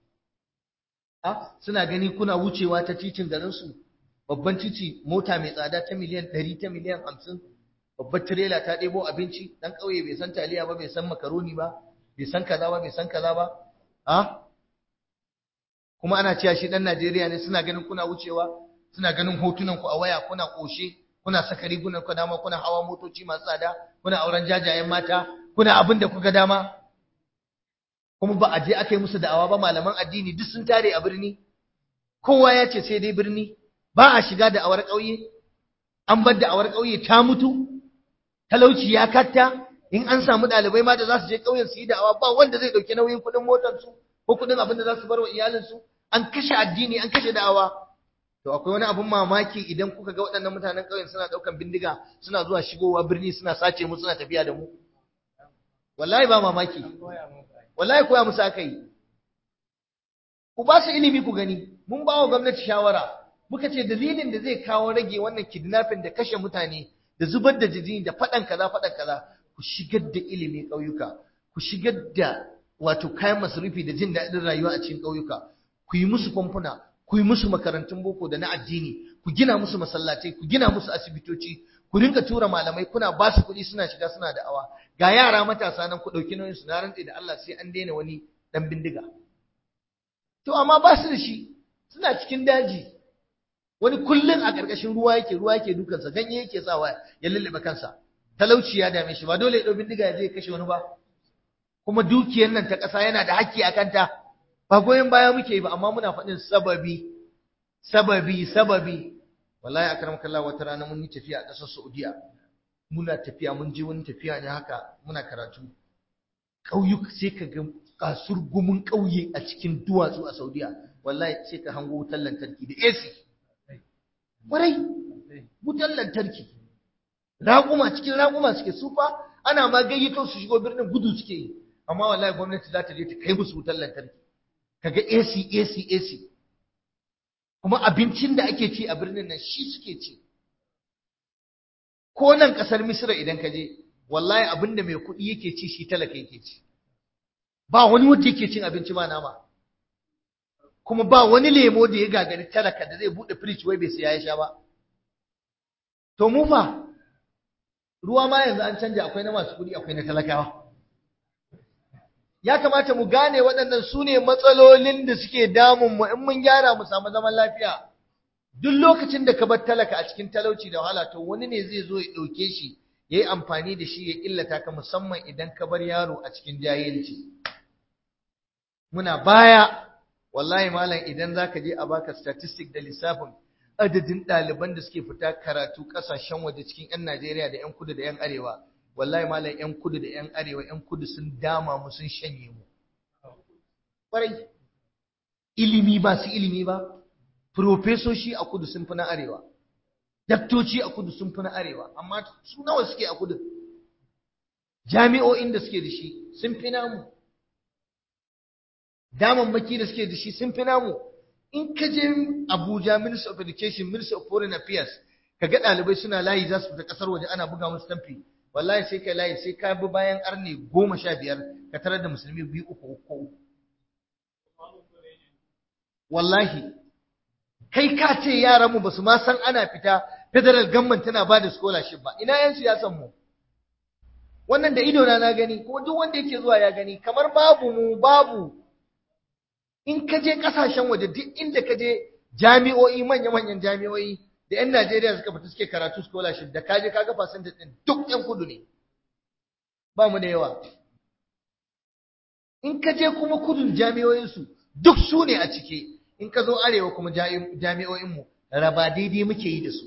a suna gani kuna wucewa ta titin garinsu babban titi mota mai tsada ta miliyan ɗari ta miliyan hamsin babbar tirela ta ɗebo abinci ɗan ƙauye bai san taliya ba bai san makaroni ba bai san kaza ba bai san kaza ba a kuma ana cewa shi ɗan Najeriya ne suna ganin kuna wucewa suna ganin hotunan ku a waya kuna ƙoshe kuna saka rigunan ku dama kuna hawa motoci masu tsada kuna auren jajayen mata kuna abin da kuka dama kuma ba a je aka yi musu da'awa ba malaman addini duk sun tare a birni kowa ya ce sai dai birni ba a shiga da'awar ƙauye an bar da'awar ƙauye ta mutu talauci ya katta in an samu ɗalibai ma da za su je ƙauyen su yi da'awa ba wanda zai ɗauki nauyin kuɗin motarsu ko kuɗin abin da za su bar wa iyalinsu an kashe addini an kashe da'awa to akwai wani abun mamaki idan kuka ga waɗannan mutanen ƙauyen suna ɗaukan bindiga suna zuwa shigowa birni suna sace mu suna tafiya da mu wallahi ba mamaki wallahi koya musu aka yi ku ba su ilimi ku gani mun ba wa gwamnati shawara muka ce dalilin da zai kawo rage wannan kidnapping da kashe mutane da zubar da jini da faɗan kaza faɗan kaza ku shigar da ilimi ƙauyuka ku shigar da wato kayan masarufi da jin daɗin rayuwa a cikin ƙauyuka ku yi musu famfuna ku yi musu makarantun boko da na addini ku gina musu masallatai ku gina musu asibitoci ku rinka tura malamai kuna ba su kuɗi suna shiga suna da'awa ga yara matasa nan ku ɗauki nauyin su na rantse da Allah sai an daina wani ɗan bindiga to amma ba su da shi suna cikin daji wani kullum a ƙarƙashin ruwa yake ruwa yake dukansa ganye yake sawa ya lullube kansa talauci ya dame shi ba dole ya ɗau bindiga ya je ya kashe wani ba kuma dukiyar nan ta ƙasa yana da haƙƙi a kanta ba goyon baya muke yi ba amma muna faɗin sababi sababi sababi wallahi akram kallah wata rana mun yi tafiya a ƙasar Saudiya muna tafiya mun je wani tafiya ne haka muna karatu ƙauyuka sai ka ga kasur gumin ƙauye a cikin duwatsu a Saudiya wallahi sai ka hango wutar lantarki da AC kwarai wutar lantarki raƙuma cikin raƙuma suke sufa ana ma gayyato su shigo birnin gudu suke yi amma wallahi gwamnati za ta je ta kai musu wutar lantarki kaga AC AC AC kuma abincin da ake ci a birnin nan shi suke ci ko nan kasar Misra idan ka je wallahi abinda mai kuɗi yake ci shi talaka yake ci ba wani wanda yake cin abinci ba nama kuma ba wani lemo da ya gagari talaka da zai bude fridge wai bai saya ya sha ba to mu fa ruwa ma yanzu an canja akwai na masu kuɗi akwai na talakawa ya kamata mu gane waɗannan su ne matsalolin da suke damun mu in mun gyara mu samu zaman lafiya duk lokacin da ka bar talaka a cikin talauci da wahala to wani ne zai zo ya ɗauke shi ya yi amfani da shi ya illata ka musamman idan ka bar yaro a cikin jahilci muna baya wallahi malam idan za ka je a baka statistic da lissafin adadin ɗaliban da suke fita karatu ƙasashen waje cikin 'yan Najeriya da 'yan kudu da 'yan arewa wallahi malam 'yan kudu da 'yan arewa 'yan kudu sun dama mu sun shanye mu ƙwarai ilimi ba su ilimi ba profesoshi a kudu sun fi na arewa daktoci a kudu sun fi na arewa amma su nawa suke a kudu jami'o'in da suke da shi sun fi namu damammaki da suke da shi sun fi namu in ka je Abuja Minister of Education Minister of Foreign Affairs ka ga ɗalibai suna layi za su fita ƙasar waje ana buga musu tamfi wallahi sai kai layi sai ka bi bayan arne goma sha biyar ka tarar da musulmi biyu uku uku wallahi kai ka ce yaranmu ba su ma san ana fita federal government tana ba da scholarship ba ina yan siyasan mu wannan da ido na na gani kuma duk wanda yake zuwa ya gani kamar babu mu babu in ka je kasashen waje duk inda ka je jami'o'i manya-manyan jami'o'i da 'yan Najeriya suka fita suke karatu scholarship da ka je ka ga percentage din duk 'yan kudu ne ba mu da yawa in ka je kuma kudun jami'o'insu duk su ne a cike in ka zo arewa kuma jami'o'inmu raba daidai muke yi da su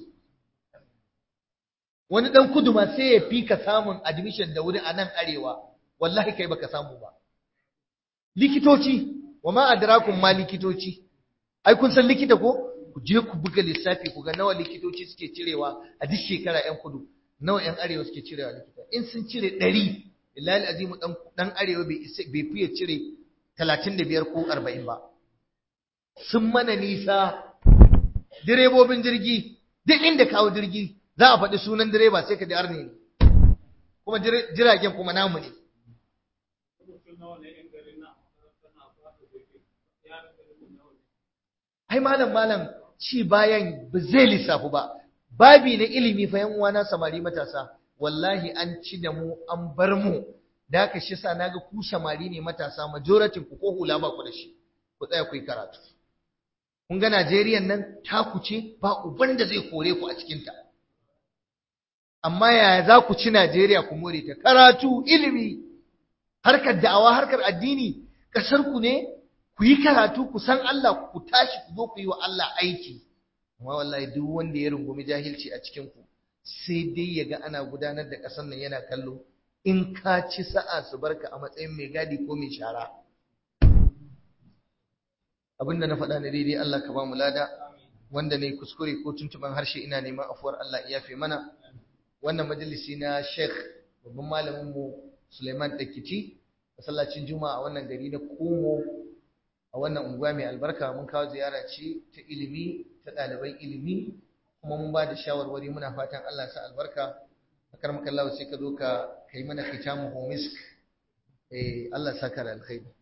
wani dan kudu ma sai ya fi ka samun admission da wuri a nan arewa wallahi kai baka samu ba likitoci wa ma adrakum ma likitoci ai kun san likita ko ku je ku buga lissafi ku ga nawa likitoci suke cirewa a duk shekara yan kudu nawa yan arewa suke cirewa likita in sun cire 100 lillahi azimu dan dan arewa bai bai fiye cire 35 ko 40 ba sun mana nisa direbobin jirgi duk inda kawo jirgi za a faɗi sunan direba sai ka ji arne ne kuma jiragen kuma namu ne ai malam malam ci bayan ba zai lissafu ba babi na ilimi fa yan uwana samari matasa wallahi an ci da mu an bar mu da haka shi sa naga ku samari ne matasa majority ku ko hula ba ku da shi ku tsaya ku yi karatu kun ga Najeriya nan taku ce ba uban da zai kore ku a cikin ta amma yaya za ku ci Najeriya ku more ta karatu ilimi harkar da'awa harkar addini kasar ku ne ku yi karatu ku san Allah ku tashi ku zo ku yi wa Allah aiki amma wallahi duk wanda ya rungumi jahilci a cikin ku sai dai ya ga ana gudanar da ƙasar nan yana kallo in ka ci sa'a su barka a matsayin mai gadi ko mai shara abinda na faɗa na daidai Allah ka ba mu lada wanda ne kuskure ko tuntuban harshe ina neman afuwar Allah ya yafe mana wannan majalisi na Sheikh babban malamin mu Suleiman Dakiti masallacin Juma'a a wannan gari na Kumo a wannan unguwa mai albarka mun kawo ziyara ce ta ilimi ta ɗaliban ilimi kuma mun ba da shawarwari muna fatan Allah sa albarka akar makallawa sai ka zo ka kai mana kitamu homisk eh Allah saka da alkhairi